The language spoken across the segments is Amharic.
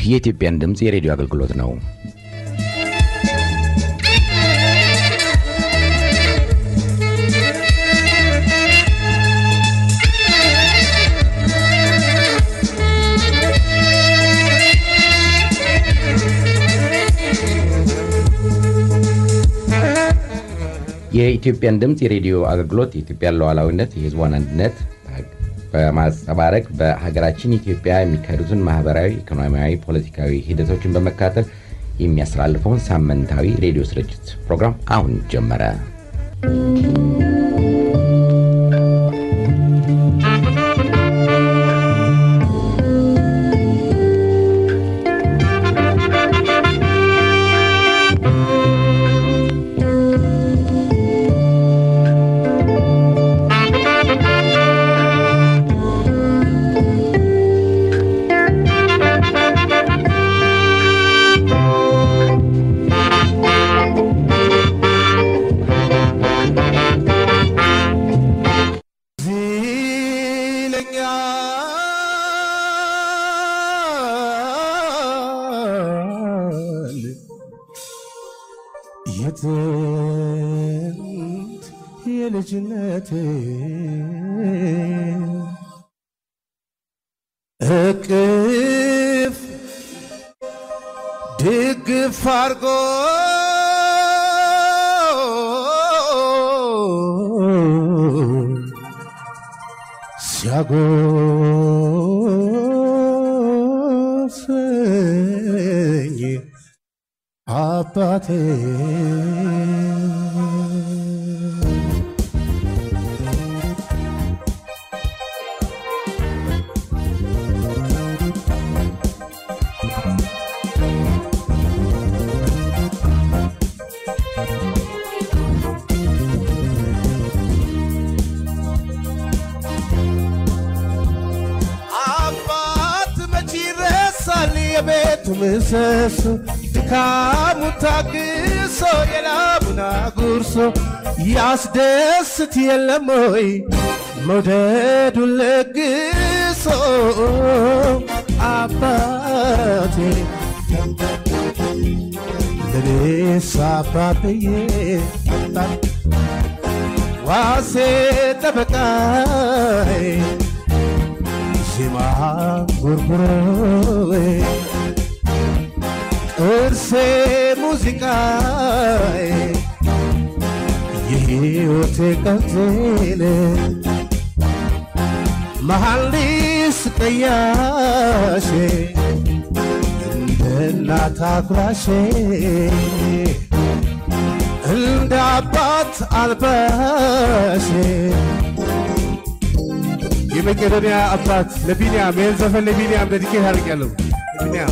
የኢትዮጵያን ድምፅ የሬዲዮ አገልግሎት ነው። የኢትዮጵያን ድምፅ የሬዲዮ አገልግሎት የኢትዮጵያን ሉዓላዊነት፣ የሕዝቧን አንድነት በማንጸባረቅ በሀገራችን ኢትዮጵያ የሚካሄዱትን ማህበራዊ፣ ኢኮኖሚያዊ፣ ፖለቲካዊ ሂደቶችን በመከታተል የሚያስተላልፈውን ሳምንታዊ ሬዲዮ ስርጭት ፕሮግራም አሁን ጀመረ። የጥንት የልጅነት እቅፍ ድግፍ አርጎ ሲያጎሰኝ አባቴ አባት መቼ ይረሳል የቤቱ ምሰሶ ድካሙ ታግሶ የላቡን አጉርሶ ያስደስት የለም ወይ መውደዱን ለግሶ አባቴ ለኔስ አባብዬ ዋሴ ጠበቃዬ ዜማ ጉርጉሮ እርሴ ሙዚቃ የሕይወቴ ቀንዜን መሐሊስ ቀያሼ እንደ እናት አጉራሼ እንደ አባት አልባሼ የመቄዶንያ አባት ለቢንያም ይህን ዘፈን ለቢንያም ደድኬት አድርጌያለሁ። ለቢንያም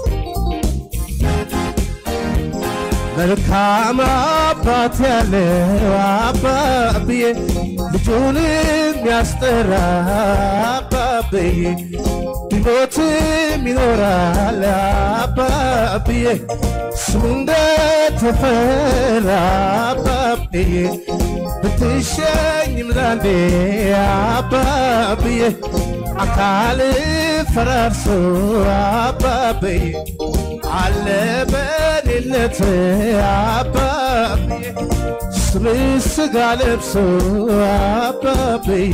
መልካም አባት ያለው አባብዬ ልጁን የሚያስጠራ አባብዬ ቢሞትም ይኖራል አባብዬ ስሙ እንደተፈራ አባብዬ ብትሸኝም ዛንዴ አባብዬ አካል ፈራርሶ አባብዬ አለ በሌለት አባብዬ ስም ስጋ ለብሶ አባብዬ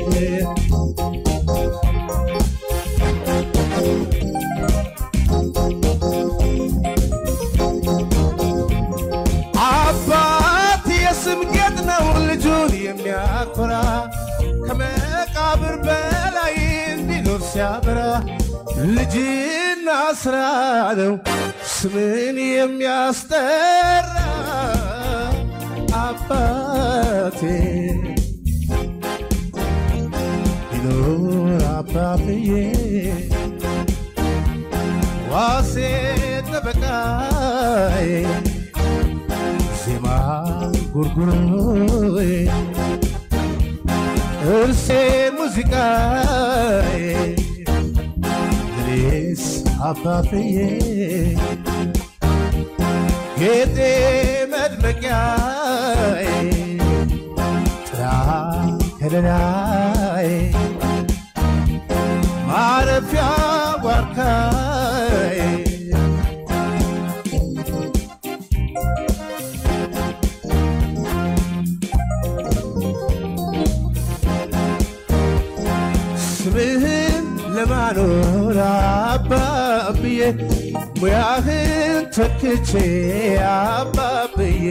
አባት የስም ጌጥ ነው ልጁን የሚያኮራ ከመቃብር በላይ እንዲኖር ሲያበራ ልጅና ስራ ነው ስምን የሚያስጠራ አባቴ ቢኖር አባብዬ ዋሴ ጠበቃዬ ዜማ ጉርጉሮ እርሴ ሙዚቃ እኔስ አባብዬ ጌጤ መድመቂያ ጥራ ከለላይ ማረፊያ ዋርካይ ላኖር አባብዬ ሙያህን ተክቼ አባብዬ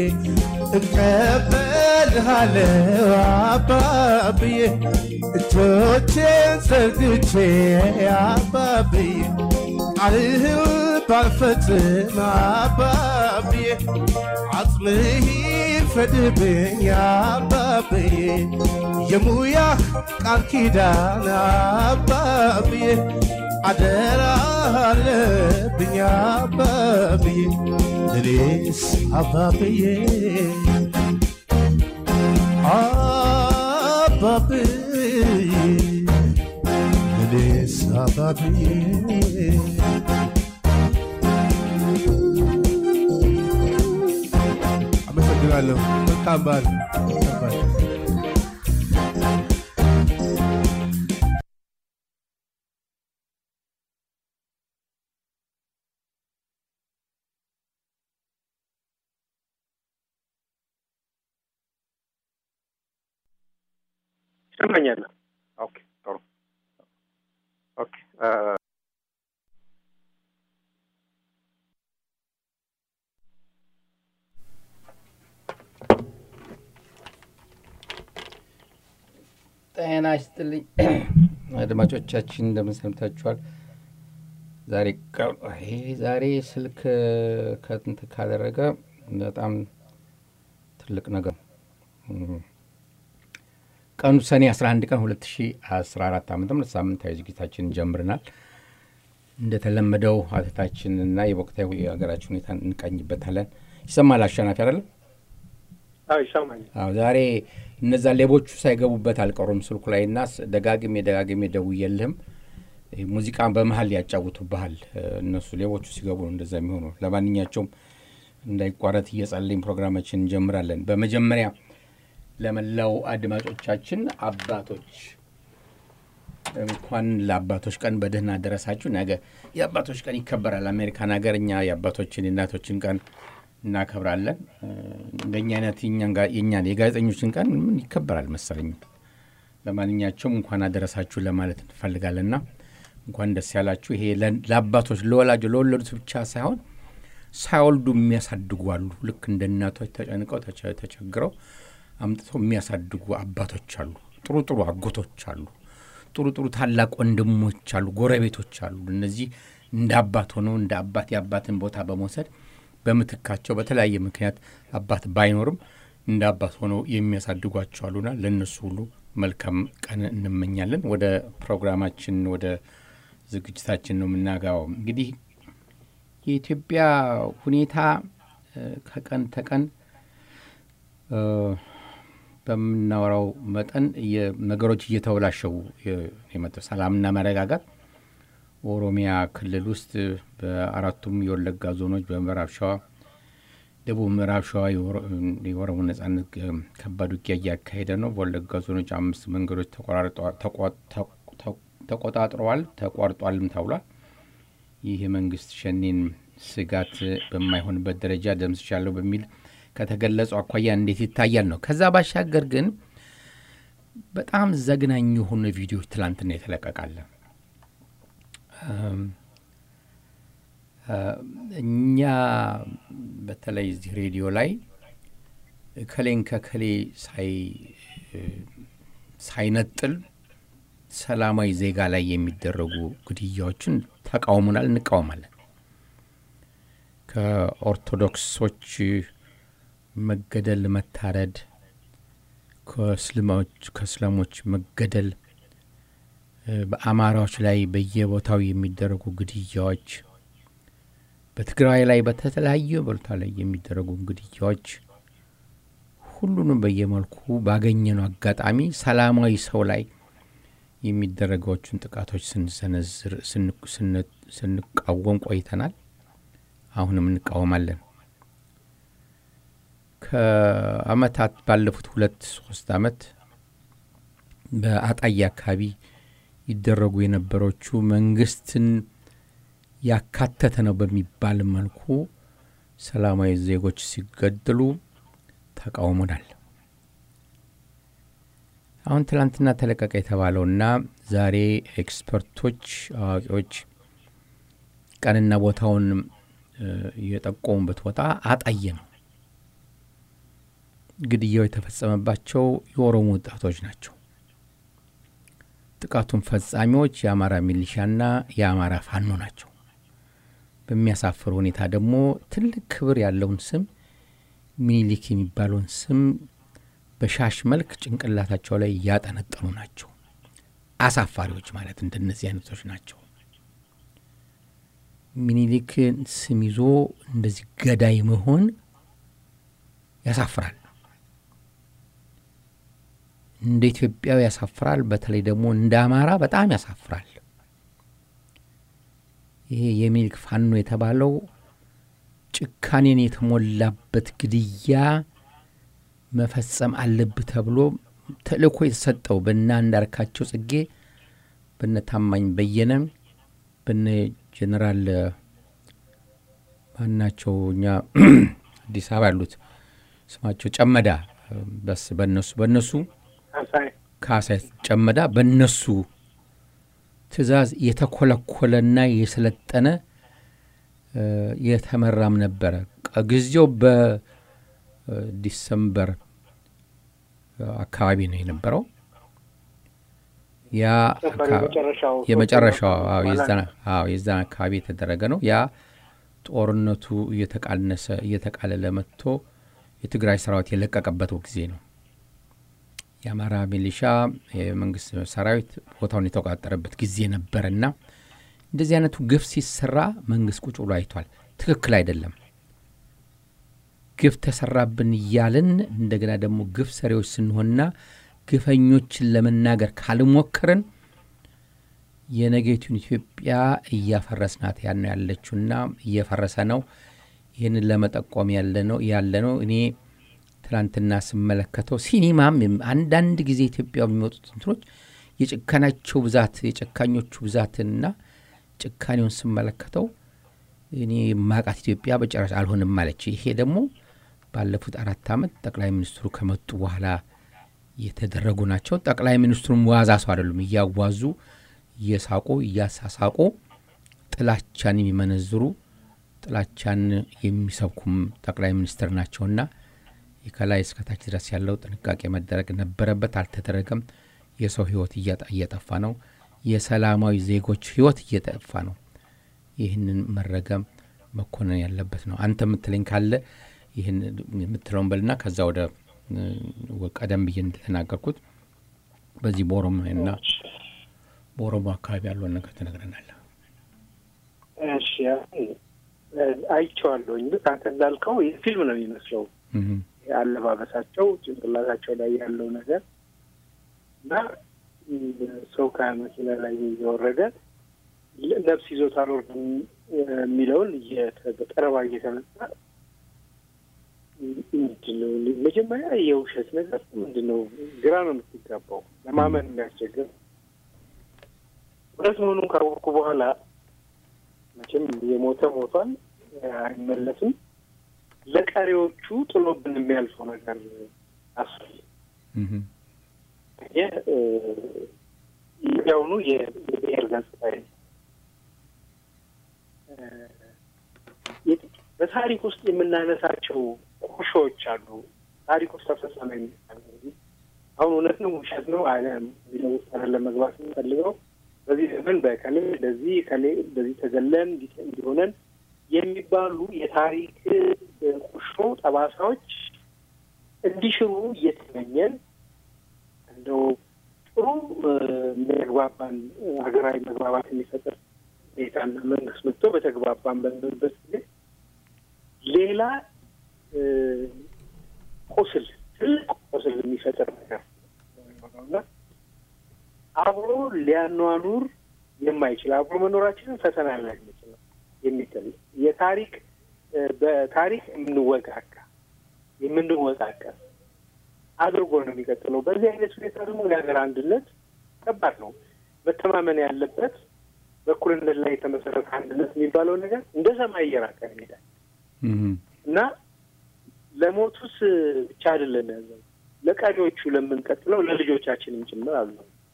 እቀበልሃለሁ አባብዬ እጆቼን ዘርግቼ አባብዬ ቃልህን ባልፈጽም አባብዬ አጽምህ ይፍረድብኝ አባብዬ የሙያህ ቃል ኪዳን አባብዬ አደራ አለብኝ አባብዬ እኔስ አባብዬ አባብዬ እኔስ አባብዬ አመሰግናለሁ። መልካም በዓል። መልካም በዓል። ይሰማኛል። ኦኬ ጥሩ ኦኬ እ ጤና ይስጥልኝ አድማጮቻችን፣ እንደምን ሰምታችኋል? ዛሬ ቀ- ይሄ ዛሬ ስልክ ከንት ካደረገ በጣም ትልቅ ነገር ነው። እም፣ ቀኑ ሰኔ 11 ቀን 2014 ዓ ም ሳምንታዊ ዝግጅታችንን ጀምረናል። እንደተለመደው አተታችንና የወቅታዊ የሀገራችን ሁኔታ እንቃኝበታለን። ይሰማል አሸናፊ አይደለም? አዎ ይሰማኛል። አዎ ዛሬ እነዛ ሌቦቹ ሳይገቡበት አልቀሩም ስልኩ ላይ እና ስ- ደጋግሜ ደጋግሜ ደውዬልህም ይህ ሙዚቃ በመሀል ያጫውቱብሃል። እ፣ እነሱ ሌቦቹ ሲገቡ ነው እንደዛ የሚሆነው። ለማንኛቸውም እንዳይቋረጥ እየጸለይን ፕሮግራማችን እንጀምራለን። በመጀመሪያ ለመላው አድማጮቻችን አባቶች እንኳን ለአባቶች ቀን በደህና ደረሳችሁ። ነገ የአባቶች ቀን ይከበራል። አሜሪካን ሀገር እኛ የአባቶችን የእናቶችን ቀን እናከብራለን። እ፣ እንደኛ አይነት የእኛን ጋ- የእኛን የጋዜጠኞችን ቀን ምን ይከበራል መሰለኝ። ለማንኛቸውም እንኳን አደረሳችሁ ለማለት እንፈልጋለንና እንኳን ደስ ያላችሁ። ይሄ ለ- ለአባቶች ለወላጆ ለወለዱት ብቻ ሳይሆን ሳይወልዱ የሚያሳድጉ አሉ። ልክ እንደ እናቶች ተጨንቀው ተቸ- ተቸግረው አምጥተው የሚያሳድጉ አባቶች አሉ። ጥሩ ጥሩ አጎቶች አሉ። ጥሩ ጥሩ ታላቅ ወንድሞች አሉ፣ ጎረቤቶች አሉ። እነዚህ እንደ አባት ሆነው እንደ አባት የአባትን ቦታ በመውሰድ በምትካቸው በተለያየ ምክንያት አባት ባይኖርም እንደ አባት ሆነው የሚያሳድጓቸው አሉና ለእነሱ ሁሉ መልካም ቀን እንመኛለን። ወደ ፕሮግራማችን ወደ ዝግጅታችን ነው የምናጋባው። እንግዲህ የኢትዮጵያ ሁኔታ እ፣ ከቀን ተቀን እ፣ በምናወራው መጠን እየ- ነገሮች እየተበላሸው የ- የመጣው ሰላምና መረጋጋት ኦሮሚያ ክልል ውስጥ በአራቱም የወለጋ ዞኖች በምዕራብ ሸዋ፣ ደቡብ ምዕራብ ሸዋ የኦሮ- የኦሮሞ ነጻነት እ፣ ከባድ ውጊያ እያካሄደ ነው። በወለጋ ዞኖች አምስት መንገዶች ተቆራርጠዋል- ተቋ- ተቋ- ተቋ- ተቆጣጥረዋል ተቋርጧልም ተብሏል። ይህ የመንግስት ሸኔን ስጋት በማይሆንበት ደረጃ ደምስሻለሁ በሚል ከተገለጸው አኳያ እንዴት ይታያል ነው። ከዛ ባሻገር ግን በጣም ዘግናኝ የሆኑ ቪዲዮዎች ትላንትና የተለቀቃለ እም፣ እ፣ እኛ በተለይ እዚህ ሬዲዮ ላይ ከሌን ከከሌ ሳይ እ፣ ሳይነጥል ሰላማዊ ዜጋ ላይ የሚደረጉ ግድያዎችን ተቃውሙናል፣ እንቃወማለን። ከኦርቶዶክሶች መገደል፣ መታረድ፣ ከእስልሞች ከእስላሞች መገደል፣ እ፣ በአማራዎች ላይ በየቦታው የሚደረጉ ግድያዎች፣ በትግራይ ላይ በተለያየ ቦታ ላይ የሚደረጉ ግድያዎች ሁሉንም በየመልኩ ባገኘነው አጋጣሚ ሰላማዊ ሰው ላይ የሚደረገዎቹን ጥቃቶች ስንሰነዝር ስን- ስን- ስንቃወም ቆይተናል። አሁንም እንቃወማለን። ከአመታት ባለፉት ሁለት ሶስት አመት በአጣዬ አካባቢ ይደረጉ የነበሮቹ መንግስትን ያካተተ ነው በሚባል መልኩ ሰላማዊ ዜጎች ሲገደሉ ተቃውሞናል። አሁን ትላንትና ተለቀቀ የተባለውና ዛሬ ኤክስፐርቶች፣ አዋቂዎች ቀንና ቦታውን የጠቆሙበት ቦታ አጣየ ነው። ግድያው የተፈጸመባቸው የኦሮሞ ወጣቶች ናቸው። ጥቃቱን ፈጻሚዎች የአማራ ሚሊሻና የአማራ ፋኖ ናቸው። በሚያሳፍር ሁኔታ ደግሞ ትልቅ ክብር ያለውን ስም ሚኒሊክ የሚባለውን ስም በሻሽ መልክ ጭንቅላታቸው ላይ እያጠነጠኑ ናቸው። አሳፋሪዎች ማለት እንደነዚህ አይነቶች ናቸው። ሚኒሊክን ስም ይዞ እንደዚህ ገዳይ መሆን ያሳፍራል። እንደ ኢትዮጵያዊ ያሳፍራል። በተለይ ደግሞ እንደ አማራ በጣም ያሳፍራል። ይሄ የሚኒሊክ ፋኖ የተባለው ጭካኔን የተሞላበት ግድያ መፈጸም አለብህ ተብሎ ተልእኮ የተሰጠው በነ አንዳርካቸው ጽጌ፣ በነ ታማኝ በየነ፣ በነ ጀኔራል ማናቸው እኛ አዲስ አበባ ያሉት ስማቸው ጨመዳ በስ በነሱ በነሱ ካሳይ ጨመዳ በነሱ ትእዛዝ የተኮለኮለና የሰለጠነ የተመራም ነበረ። ጊዜው በዲሰምበር አካባቢ ነው የነበረው። ያ የመጨረሻው የዛን አካባቢ የተደረገ ነው። ያ ጦርነቱ እየተቃነሰ እየተቃለለ መጥቶ የትግራይ ሰራዊት የለቀቀበት ጊዜ ነው። የአማራ ሚሊሻ የመንግስት ሰራዊት ቦታውን የተቆጣጠረበት ጊዜ ነበርና እንደዚህ አይነቱ ግፍ ሲሰራ መንግስት ቁጭ ብሎ አይቷል። ትክክል አይደለም። ግፍ ተሰራብን እያልን እንደገና ደግሞ ግፍ ሰሪዎች ስንሆንና ግፈኞችን ለመናገር ካልሞከርን የነገቱን ኢትዮጵያ እያፈረስናት ያን ያለችውና እየፈረሰ ነው። ይህንን ለመጠቆም ያለ ነው ያለ ነው እኔ ትናንትና ስመለከተው ሲኒማም አንዳንድ ጊዜ ኢትዮጵያ የሚወጡት እንትኖች የጭካናቸው ብዛት የጨካኞቹ ብዛትና ጭካኔውን ስመለከተው እኔ ማቃት ኢትዮጵያ በጨረሻ አልሆንም ማለች። ይሄ ደግሞ ባለፉት አራት ዓመት ጠቅላይ ሚኒስትሩ ከመጡ በኋላ የተደረጉ ናቸው። ጠቅላይ ሚኒስትሩም ዋዛ ሰው አይደሉም። እያዋዙ እየሳቁ እያሳሳቁ ጥላቻን የሚመነዝሩ ጥላቻን የሚሰብኩም ጠቅላይ ሚኒስትር ናቸውና ከላይ እስከታች ድረስ ያለው ጥንቃቄ መደረግ ነበረበት፣ አልተደረገም። የሰው ህይወት እየጠፋ ነው። የሰላማዊ ዜጎች ህይወት እየጠፋ ነው። ይህንን መረገም መኮነን ያለበት ነው። አንተ የምትለኝ ካለ ይህን የምትለውን በልና ከዛ ወደ ቀደም ብዬ እንደተናገርኩት በዚህ በኦሮሞና በኦሮሞ አካባቢ ያለውን ነገር ትነግረናለህ። እሺ አይቼዋለሁኝ። ልክ አንተ እንዳልከው ፊልም ነው የሚመስለው አለባበሳቸው፣ ጭንቅላታቸው ላይ ያለው ነገር እና ሰው ከመኪና ላይ እየወረደ ነፍስ ይዞት አልወርድም የሚለውን ጠረባ እየተመጣ ምንድን ነው መጀመሪያ የውሸት ነገር ምንድን ነው? ግራ ነው የምትጋባው፣ ለማመን የሚያስቸግር እውነት መሆኑን ካወቅኩ በኋላ መቼም የሞተ ሞቷል፣ አይመለስም። ለቀሪዎቹ ጥሎብን የሚያልፈው ነገር አስል ያውኑ የብሔር ገጽታ በታሪክ ውስጥ የምናነሳቸው ቁርሾዎች አሉ። ታሪክ ውስጥ ተፈጸመ የሚባል አሁን እውነት ነው ውሸት ነው አለ የሚለው ውስጥ አይደለም መግባት የምንፈልገው። በዚህ ዘመን በከሌ እንደዚህ ከሌ እንደዚህ ተገለን እንዲሆነን የሚባሉ የታሪክ ቁርሾ ጠባሳዎች እንዲሽሩ እየተመኘን እንደው ጥሩ የሚያግባባን ሀገራዊ መግባባት የሚፈጠር ሁኔታና መንግስት መጥቶ በተግባባን በምንበት ጊዜ ሌላ ቁስል ትልቅ ቁስል የሚፈጥር ነገር ነውና አብሮ ሊያኗኑር የማይችል አብሮ መኖራችንን ፈተና ላይ የሚችል የሚጥል የታሪክ በታሪክ የምንወቃቃ የምንወቃቀር አድርጎ ነው የሚቀጥለው። በዚህ አይነት ሁኔታ ደግሞ የሀገር አንድነት ከባድ ነው። መተማመን ያለበት በእኩልነት ላይ የተመሰረተ አንድነት የሚባለው ነገር እንደ ሰማይ እየራቀ ይሄዳል እና ለሞቱስ ብቻ አይደለም ያዘው ለቀሪዎቹ ለምንቀጥለው ለልጆቻችንም ጭምር አሉ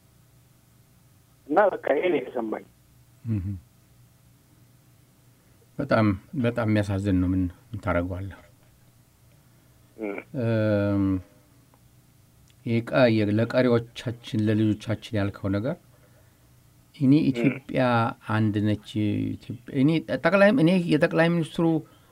እና በቃ ይሄን የተሰማኝ በጣም በጣም የሚያሳዝን ነው። ምን ታደርገዋለህ? ለቀሪዎቻችን ለልጆቻችን ያልከው ነገር እኔ ኢትዮጵያ አንድ ነች። እኔ ጠቅላይ እኔ የጠቅላይ ሚኒስትሩ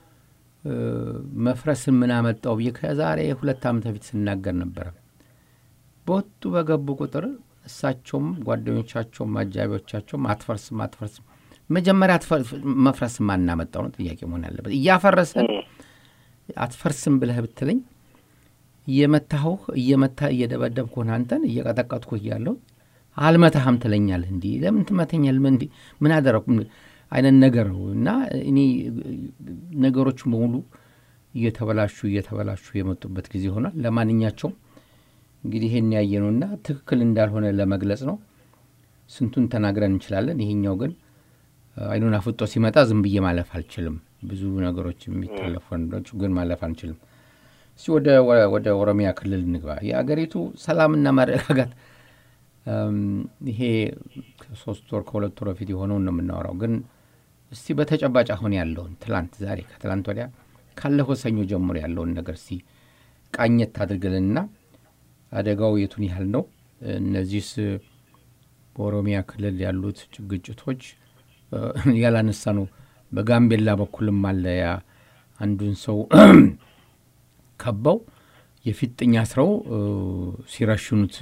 መፍረስን ምን አመጣው ብዬ ከዛሬ ሁለት ዓመት በፊት ስናገር ነበረ። በወጡ በገቡ ቁጥር እሳቸውም ጓደኞቻቸውም አጃቢዎቻቸውም አትፈርስም አትፈርስም መጀመሪያ መፍረስ ማናመጣው ነው ጥያቄ መሆን ያለበት። እያፈረሰን አትፈርስም ብለህ ብትለኝ እየመታሁህ እየመታ እየደበደብኩህ ሆነ አንተን እየቀጠቀጥኩህ እያለሁ አልመታህም ትለኛለህ። እንዲህ ለምን ትመተኛለህ? እንዲህ ምን አደረኩ አይነት ነገር ነው እና እኔ ነገሮች በሙሉ እየተበላሹ እየተበላሹ የመጡበት ጊዜ ሆኗል። ለማንኛቸውም እንግዲህ ይሄን ያየ ነውና ትክክል እንዳልሆነ ለመግለጽ ነው። ስንቱን ተናግረን እንችላለን። ይሄኛው ግን አይኑን አፍጦ ሲመጣ ዝም ብዬ ማለፍ አልችልም። ብዙ ነገሮች የሚታለፉ ነገሮች ግን ማለፍ አንችልም። እስቲ ወደ ኦሮሚያ ክልል እንግባ። የአገሪቱ ሰላምና መረጋጋት ይሄ ከሶስት ወር ከሁለት ወር በፊት የሆነውን ነው የምናወራው። ግን እስቲ በተጨባጭ አሁን ያለውን ትላንት፣ ዛሬ፣ ከትላንት ወዲያ ካለፈው ሰኞ ጀምሮ ያለውን ነገር እስቲ ቃኘት አድርግልንና አደጋው የቱን ያህል ነው? እነዚህስ በኦሮሚያ ክልል ያሉት ግጭቶች ያላነሳ ነው። በጋምቤላ በኩልም አለ ያ አንዱን ሰው ከበው የፊጥኝ አስረው ሲረሽኑት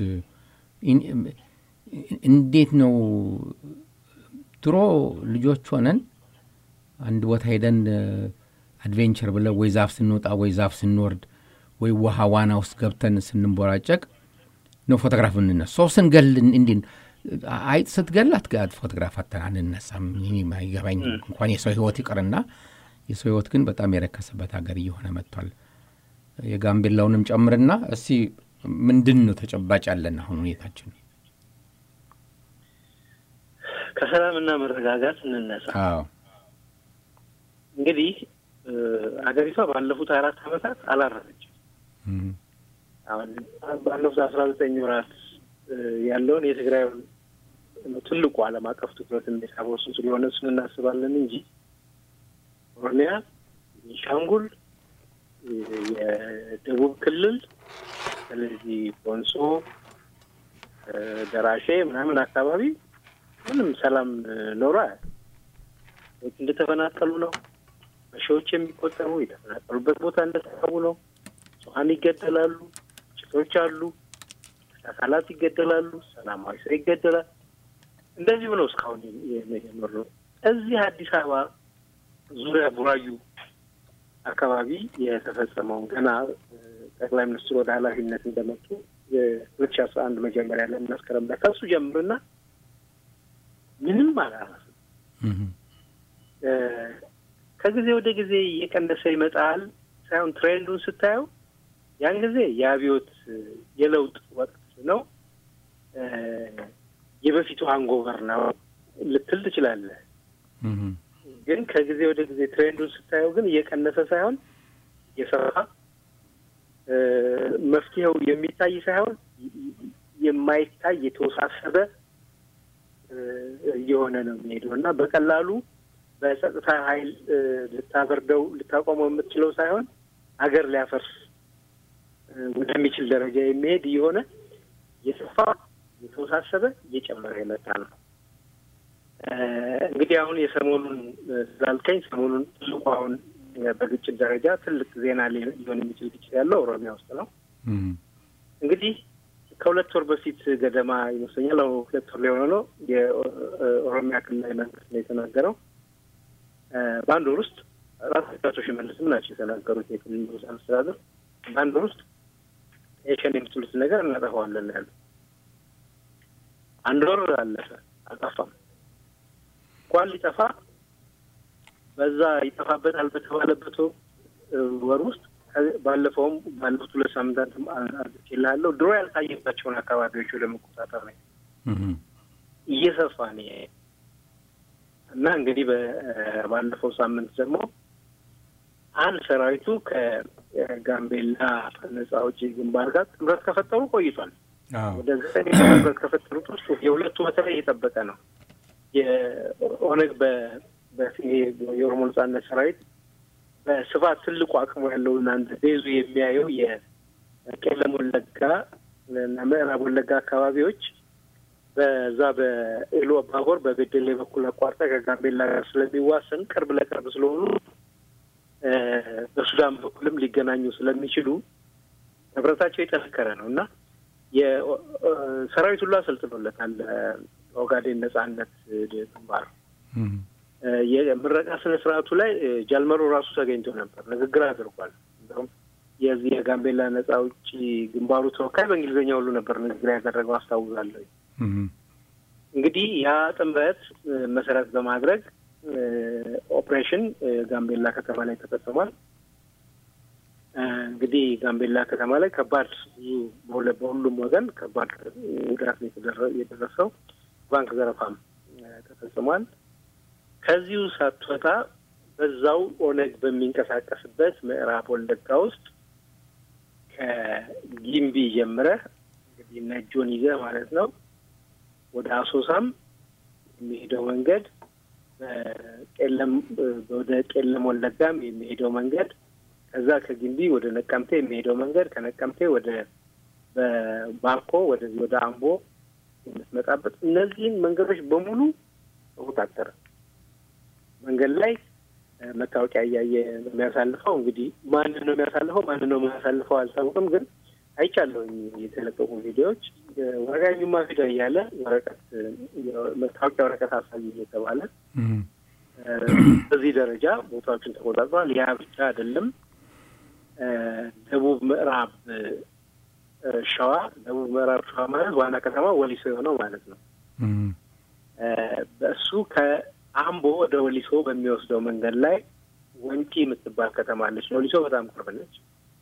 እንዴት ነው? ድሮ ልጆች ሆነን አንድ ቦታ ሄደን አድቬንቸር ብለን ወይ ዛፍ ስንወጣ ወይ ዛፍ ስንወርድ ወይ ውሃ ዋና ውስጥ ገብተን ስንንቦራጨቅ ነው ፎቶግራፍ እንነሳ። ሰው ስንገል እንዲ አይጥ ስትገል አትጋት ፎቶግራፍ አተን አንነሳም። ይገባኝ እንኳን የሰው ህይወት ይቅርና የሰው ህይወት ግን በጣም የረከሰበት ሀገር እየሆነ መጥቷል። የጋምቤላውንም ጨምርና እስቲ ምንድን ነው ተጨባጭ ያለን አሁን ሁኔታችን? ከሰላምና መረጋጋት እንነሳ። እንግዲህ ሀገሪቷ ባለፉት አራት ዓመታት አላረፈችም። ባለፉት አስራ ዘጠኝ ወራት ያለውን የትግራይ ትልቁ ዓለም አቀፍ ትኩረት የሚሳበው እሱ ስለሆነ እሱን እናስባለን እንጂ ኦሮሚያ፣ ቤንሻንጉል፣ የደቡብ ክልል ስለዚህ ኮንሶ፣ ደራሼ ምናምን አካባቢ ምንም ሰላም ኖሮ ሰዎች እንደተፈናቀሉ ነው። በሺዎች የሚቆጠሩ የተፈናቀሉበት ቦታ እንደተሰቡ ነው። ንጹሐን ይገደላሉ፣ ጭቶች አሉ፣ አካላት ይገደላሉ፣ ሰላማዊ ሰው ይገደላል። እንደዚሁ ነው እስካሁን የኖረው። እዚህ አዲስ አበባ ዙሪያ ቡራዩ አካባቢ የተፈጸመውን ገና ጠቅላይ ሚኒስትሩ ወደ ኃላፊነት እንደመጡ የሁለት ሺ አስራ አንድ መጀመሪያ ላይ መስከረም ላይ ከሱ ጀምርና ምንም አላረፍም። ከጊዜ ወደ ጊዜ እየቀነሰ ይመጣል ሳይሆን ትሬንዱን ስታየው ያን ጊዜ የአብዮት የለውጥ ወቅት ነው፣ የበፊቱ አንጎበር ነው ልትል ትችላለህ። ግን ከጊዜ ወደ ጊዜ ትሬንዱን ስታየው ግን እየቀነሰ ሳይሆን የሰፋ መፍትሄው የሚታይ ሳይሆን የማይታይ የተወሳሰበ እየሆነ ነው የሚሄደው እና በቀላሉ በጸጥታ ኃይል ልታበርደው ልታቆመው የምትችለው ሳይሆን ሀገር ሊያፈርስ ወደሚችል ደረጃ የሚሄድ እየሆነ የሰፋ የተወሳሰበ እየጨመረ የመጣ ነው። እንግዲህ አሁን የሰሞኑን ስላልከኝ ሰሞኑን ትልቁ አሁን በግጭት ደረጃ ትልቅ ዜና ሊሆን የሚችል ግጭት ያለው ኦሮሚያ ውስጥ ነው። እንግዲህ ከሁለት ወር በፊት ገደማ ይመስለኛል ሁለት ወር ሊሆነ ነው የኦሮሚያ ክልላዊ መንግስት ነው የተናገረው። በአንድ ወር ውስጥ ራሳቸው አቶ ሽመልስም ናቸው የተናገሩት የክልል ርዕሰ መስተዳድር በአንድ ወር ውስጥ የሸኔ የምትሉት ነገር እናጠፋዋለን ያሉ። አንድ ወር አለፈ፣ አልጠፋም። እንኳን ሊጠፋ በዛ ይጠፋበታል በተባለበት ወር ውስጥ ባለፈውም ባለፉት ሁለት ሳምንታት አድርጌልሃለሁ ድሮ ያልታየባቸውን አካባቢዎች ወደ መቆጣጠር ነው እየሰፋ ነው እና እንግዲህ ባለፈው ሳምንት ደግሞ አንድ ሰራዊቱ ከጋምቤላ ነጻ አውጪ ግንባር ጋር ጥምረት ከፈጠሩ ቆይቷል። ወደ ዘጠኝ ጥምረት ከፈጠሩት ውስጥ የሁለቱ በተለይ የጠበቀ ነው። የኦነግ የኦሮሞ ነጻነት ሰራዊት በስፋት ትልቁ አቅሙ ያለው እናንተ ቤዙ የሚያየው የቄለም ወለጋ እና ምዕራብ ወለጋ አካባቢዎች በዛ በኤሎ ባቦር በቤደሌ በኩል አቋርጠ ከጋምቤላ ጋር ስለሚዋሰን ቅርብ ለቅርብ ስለሆኑ በሱዳን በኩልም ሊገናኙ ስለሚችሉ ህብረታቸው የጠነከረ ነው እና የሰራዊት ሁሉ አሰልጥኖለታል። ኦጋዴን ነጻነት ግንባር የምረቃ ስነ ስርዓቱ ላይ ጃልመሮ ራሱ ተገኝቶ ነበር፣ ንግግር አድርጓል። እንዲሁም የዚህ የጋምቤላ ነጻ አውጪ ግንባሩ ተወካይ በእንግሊዝኛ ሁሉ ነበር ንግግር ያደረገው አስታውሳለሁ። እንግዲህ ያ ጥምረት መሰረት በማድረግ ኦፕሬሽን ጋምቤላ ከተማ ላይ ተፈጽሟል። እንግዲህ ጋምቤላ ከተማ ላይ ከባድ ብዙ በሁሉም ወገን ከባድ ጉዳት የደረሰው ባንክ ዘረፋም ተፈጽሟል። ከዚሁ ሳትወጣ በዛው ኦነግ በሚንቀሳቀስበት ምዕራብ ወለጋ ውስጥ ከጊምቢ ጀምረህ እንግዲህ ነጆን ይዘህ ማለት ነው ወደ አሶሳም የሚሄደው መንገድ ቄለም ወደ ቄለም ወለጋም የሚሄደው መንገድ ከዛ ከግንቢ ወደ ነቀምቴ የሚሄደው መንገድ ከነቀምቴ ወደ በባኮ ወደዚህ ወደ አምቦ የምትመጣበት እነዚህን መንገዶች በሙሉ ተቆጣጠረ። መንገድ ላይ መታወቂያ እያየ ነው የሚያሳልፈው። እንግዲህ ማንን ነው የሚያሳልፈው ማንን ነው የሚያሳልፈው አልታወቅም፣ ግን አይቻለሁኝ የተለቀቁ ቪዲዮዎች ወረጋኙማ ፊዳ እያለ ወረቀት መታወቂያ ወረቀት አሳይ እየተባለ በዚህ ደረጃ ቦታዎችን ተቆጣጥሯል። ያ ብቻ አይደለም። ደቡብ ምዕራብ ሸዋ ደቡብ ምዕራብ ሸዋ ማለት ዋና ከተማ ወሊሶ የሆነው ማለት ነው። በእሱ ከአምቦ ወደ ወሊሶ በሚወስደው መንገድ ላይ ወንጪ የምትባል ከተማ አለች። ወሊሶ በጣም ቅርብ ነች።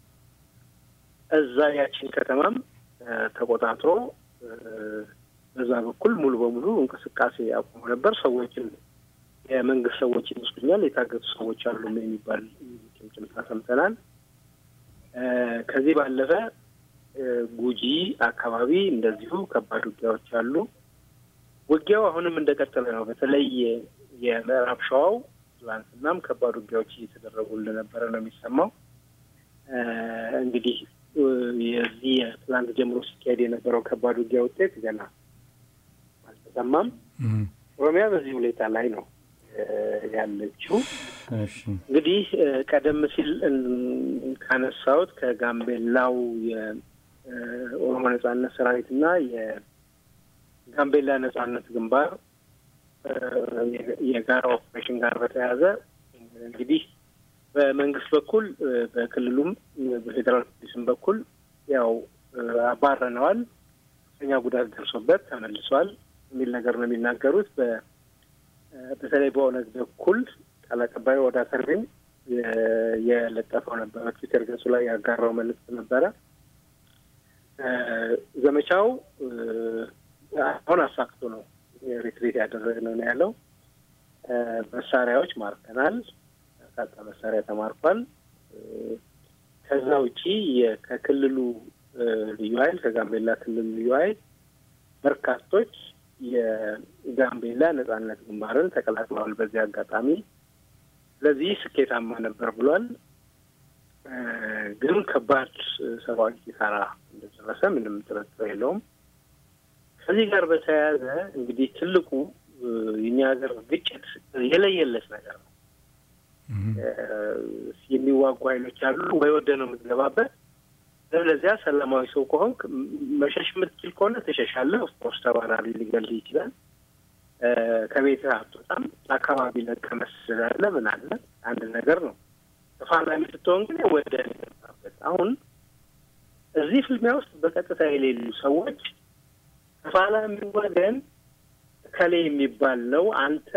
እዛ ያችን ከተማም ተቆጣጥሮ በዛ በኩል ሙሉ በሙሉ እንቅስቃሴ አቁሞ ነበር። ሰዎችን የመንግስት ሰዎች ይመስሉኛል የታገቱ ሰዎች አሉ የሚባል ጭምጭምታ ሰምተናል። ከዚህ ባለፈ ጉጂ አካባቢ እንደዚሁ ከባድ ውጊያዎች አሉ። ውጊያው አሁንም እንደቀጠለ ነው። በተለይ የምዕራብ ሸዋው ትላንትናም ከባድ ውጊያዎች እየተደረጉ እንደነበረ ነው የሚሰማው። እንግዲህ የዚህ ትላንት ጀምሮ ሲካሄድ የነበረው ከባድ ውጊያ ውጤት ገና አልተሰማም። ኦሮሚያ በዚህ ሁኔታ ላይ ነው ያለችው። እንግዲህ ቀደም ሲል ካነሳሁት ከጋምቤላው የኦሮሞ ነጻነት ሰራዊት እና የጋምቤላ ነጻነት ግንባር የጋራ ኦፕሬሽን ጋር በተያያዘ እንግዲህ በመንግስት በኩል በክልሉም በፌዴራል ፖሊስም በኩል ያው አባረነዋል፣ ከፍተኛ ጉዳት ደርሶበት ተመልሷል የሚል ነገር ነው የሚናገሩት። በተለይ በኦነግ በኩል ቃል አቀባዩ ወደ ተርቢን የለጠፈው ነበረ፣ ትዊተር ገጹ ላይ ያጋራው መልዕክት ነበረ። ዘመቻው አሁን አሳክቶ ነው ሪትሪት ያደረግነው ነው ያለው። መሳሪያዎች ማርከናል፣ በርካታ መሳሪያ ተማርኳል። ከዛ ውጪ ከክልሉ ልዩ ኃይል ከጋምቤላ ክልል ልዩ ኃይል በርካቶች የጋምቤላ ነጻነት ግንባርን ተቀላቅለዋል። በዚህ አጋጣሚ ስለዚህ ስኬታማ ነበር ብሏል። ግን ከባድ ሰብአዊ ኪሳራ እንደደረሰ ምንም ጥርጥር የለውም። ከዚህ ጋር በተያያዘ እንግዲህ ትልቁ የኛ ሀገር ግጭት የለየለት ነገር ነው። የሚዋጉ ኃይሎች አሉ። ወይ ወደ ነው የምትገባበት፣ ለዚያ ሰላማዊ ሰው ከሆንክ መሸሽ የምትችል ከሆነ ትሸሻለህ። ኦፍኮርስ ተባራሪ ሊገልህ ይችላል። ከቤትህ አትወጣም። አካባቢ ለቀህ መስል አለ ምን አለ አንድ ነገር ነው። ተፋላሚ ስትሆን ግን ወደ ገባበት አሁን እዚህ ፍልሚያ ውስጥ በቀጥታ የሌሉ ሰዎች ተፋላሚ ወገን ከሌ የሚባል ነው አንተ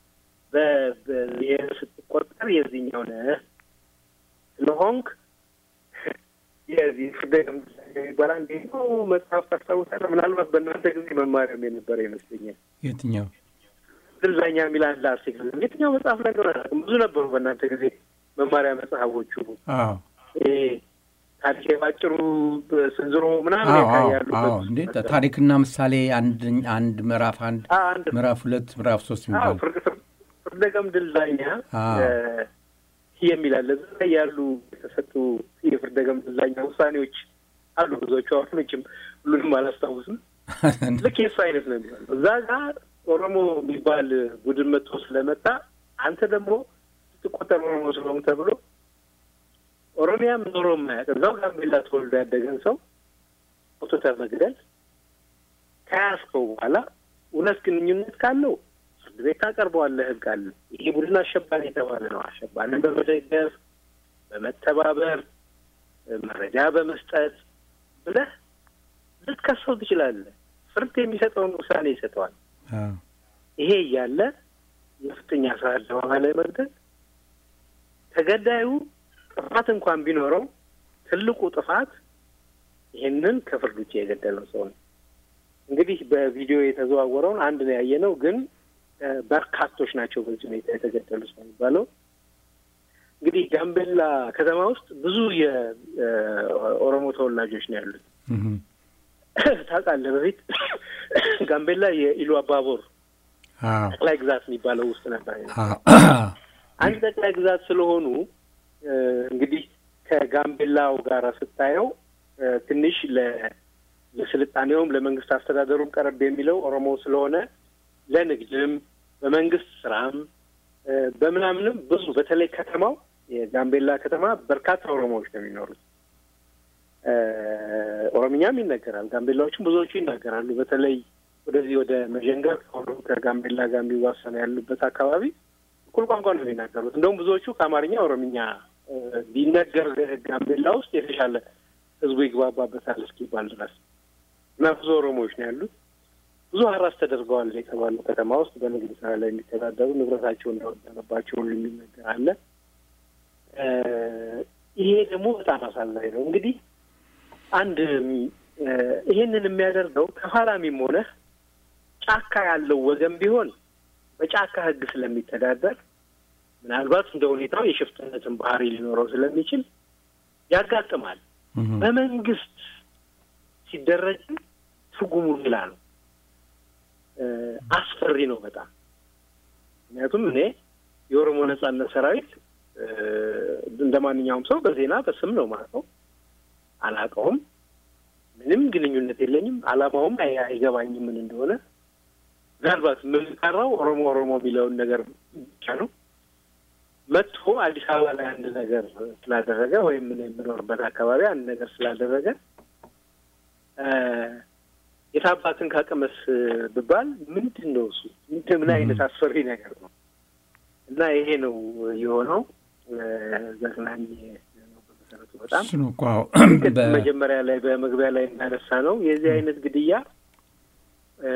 በብሔር ስትቆጠር የዚህኛው ነህ ስለሆንክ የዚህ ፍርደ የሚባል አንድ ነው መጽሐፍ ታስታውሳለህ? ምናልባት በእናንተ ጊዜ መማሪያም የነበረ ይመስለኛል። የትኛው ዝልዛኛ የሚል አንድ አርቲክል የትኛው መጽሐፍ ላይ እንደሆነ አላውቅም። ብዙ ነበሩ በእናንተ ጊዜ መማሪያ መጽሐፎቹ አዎ ይሄ ታሪክ ባጭሩ ስንዝሮ ምናምን አዎ አዎ ያሉበት አዎ እንዴ ታሪክና ምሳሌ አንድ አንድ ምዕራፍ አንድ አ- አንድ ምዕራፍ ሁለት ምዕራፍ ሶስት አዎ የሚባል ፍርድ ፍርድ- ፍርደ ገምድል ዳኛ አዎ። እ፣ የሚል አለ። እዛ ላይ ያሉ የተሰጡ የፍርደ ገምድል ዳኛ ውሳኔዎች አሉ ብዙዎቹ። አሁን መቼም ሁሉንም አላስታውስም። ልክ የሱ አይነት ነው የሚሆነው። እዛ ጋር ኦሮሞ የሚባል ቡድን መጥቶ ስለመጣ አንተ ደግሞ ስትቆጠር ኦሮሞ ስለሆኑ ተብሎ ኦሮሚያም ኖሮ የማያውቅ እዛው ጋምቤላ ተወልዶ ያደገን ሰው አውጥተህ መግደል ከያዝከው በኋላ እውነት ግንኙነት ካለው ፍርድ ቤት ታቀርበዋለህ። ህግ አለ። ይሄ ቡድን አሸባሪ የተባለ ነው። አሸባሪን በመደገፍ በመተባበር መረጃ በመስጠት ብለህ ልትከሰው ትችላለህ። ፍርድ የሚሰጠውን ውሳኔ ይሰጠዋል። አዎ ይሄ እያለ የፍጥኛ ስራ አደባባይ ላይ መግደል ተገዳዩ ጥፋት እንኳን ቢኖረው ትልቁ ጥፋት ይህንን ከፍርድ ውጭ የገደለው ሰው ነው። እንግዲህ በቪዲዮ የተዘዋወረውን አንድ ነው ያየነው፣ ግን እ፣ በርካቶች ናቸው በዚህ ሁኔታ የተገደሉት ነው የሚባለው። እንግዲህ ጋምቤላ ከተማ ውስጥ ብዙ የኦሮሞ ተወላጆች ነው ያሉት። እህም። ታውቃለህ፣ በፊት ጋምቤላ የኢሉ አባቦር አዎ ጠቅላይ ግዛት የሚባለው ውስጥ ነበር። አዎ አንድ ጠቅላይ ግዛት ስለሆኑ እ፣ እንግዲህ ከጋምቤላው ጋር ስታየው እ፣ ትንሽ ለ- ለስልጣኔውም ለመንግስት አስተዳደሩም ቀረብ የሚለው ኦሮሞ ስለሆነ ለንግድም በመንግስት ስራም እ፣ በምናምንም ብዙ በተለይ ከተማው የጋምቤላ ከተማ በርካታ ኦሮሞዎች ነው የሚኖሩት። እ፣ ኦሮምኛም ይነገራል። ጋምቤላዎችም ብዙዎቹ ይናገራሉ። በተለይ ወደዚህ ወደ መዠንገር ከኦሮ- ከጋምቤላ ጋር የሚዋሰኑ ያሉበት አካባቢ እኩል ቋንቋ ነው የሚናገሩት። እንደውም ብዙዎቹ ከአማርኛ ኦሮምኛ እ፣ ቢነገር ጋምቤላ ውስጥ የተሻለ ህዝቡ ይግባባበታል እስኪባል ድረስ እና ብዙ ኦሮሞዎች ነው ያሉት። ብዙ ሀራስ ተደርገዋል የተባሉ ከተማ ውስጥ በንግድ ስራ ላይ የሚተዳደሩ ንብረታቸው እንደወደመባቸው ሁሉ የሚነገር አለ። እ፣ ይሄ ደግሞ በጣም አሳዛኝ ነው። እንግዲህ አንድ እ፣ ይሄንን የሚያደርገው ተፋላሚም ሆነ ጫካ ያለው ወገን ቢሆን በጫካ ህግ ስለሚተዳደር ምናልባት እንደ ሁኔታው የሽፍትነትን ባህሪ ሊኖረው ስለሚችል ያጋጥማል። እህም። በመንግስት ሲደረግም ትርጉሙ ሌላ ነው። እ፣ አስፈሪ ነው በጣም ምክንያቱም እኔ የኦሮሞ ነጻነት ሰራዊት እ፣ እንደ ማንኛውም ሰው በዜና በስም ነው ማውቀው፣ አላውቀውም። ምንም ግንኙነት የለኝም። አላማውም አይ- አይገባኝም ምን እንደሆነ። ምናልባት የምንቀራው ኦሮሞ ኦሮሞ የሚለውን ነገር ብቻ ነው። መጥቶ አዲስ አበባ ላይ አንድ ነገር ስላደረገ ወይም እኔ የምኖርበት አካባቢ አንድ ነገር ስላደረገ እ፣ የታባትን ካቀመስ ብባል ምንድን ነው እሱ? ምንድን- ምን አይነት አስፈሪ ነገር ነው? እና ይሄ ነው የሆነው። እ፣ ዘግናኝ ነው በመሰረቱ በጣም እሱ ነው እኮ አዎ። ግን በ- መጀመሪያ ላይ በመግቢያ ላይ እንዳነሳ ነው የዚህ አይነት ግድያ እ፣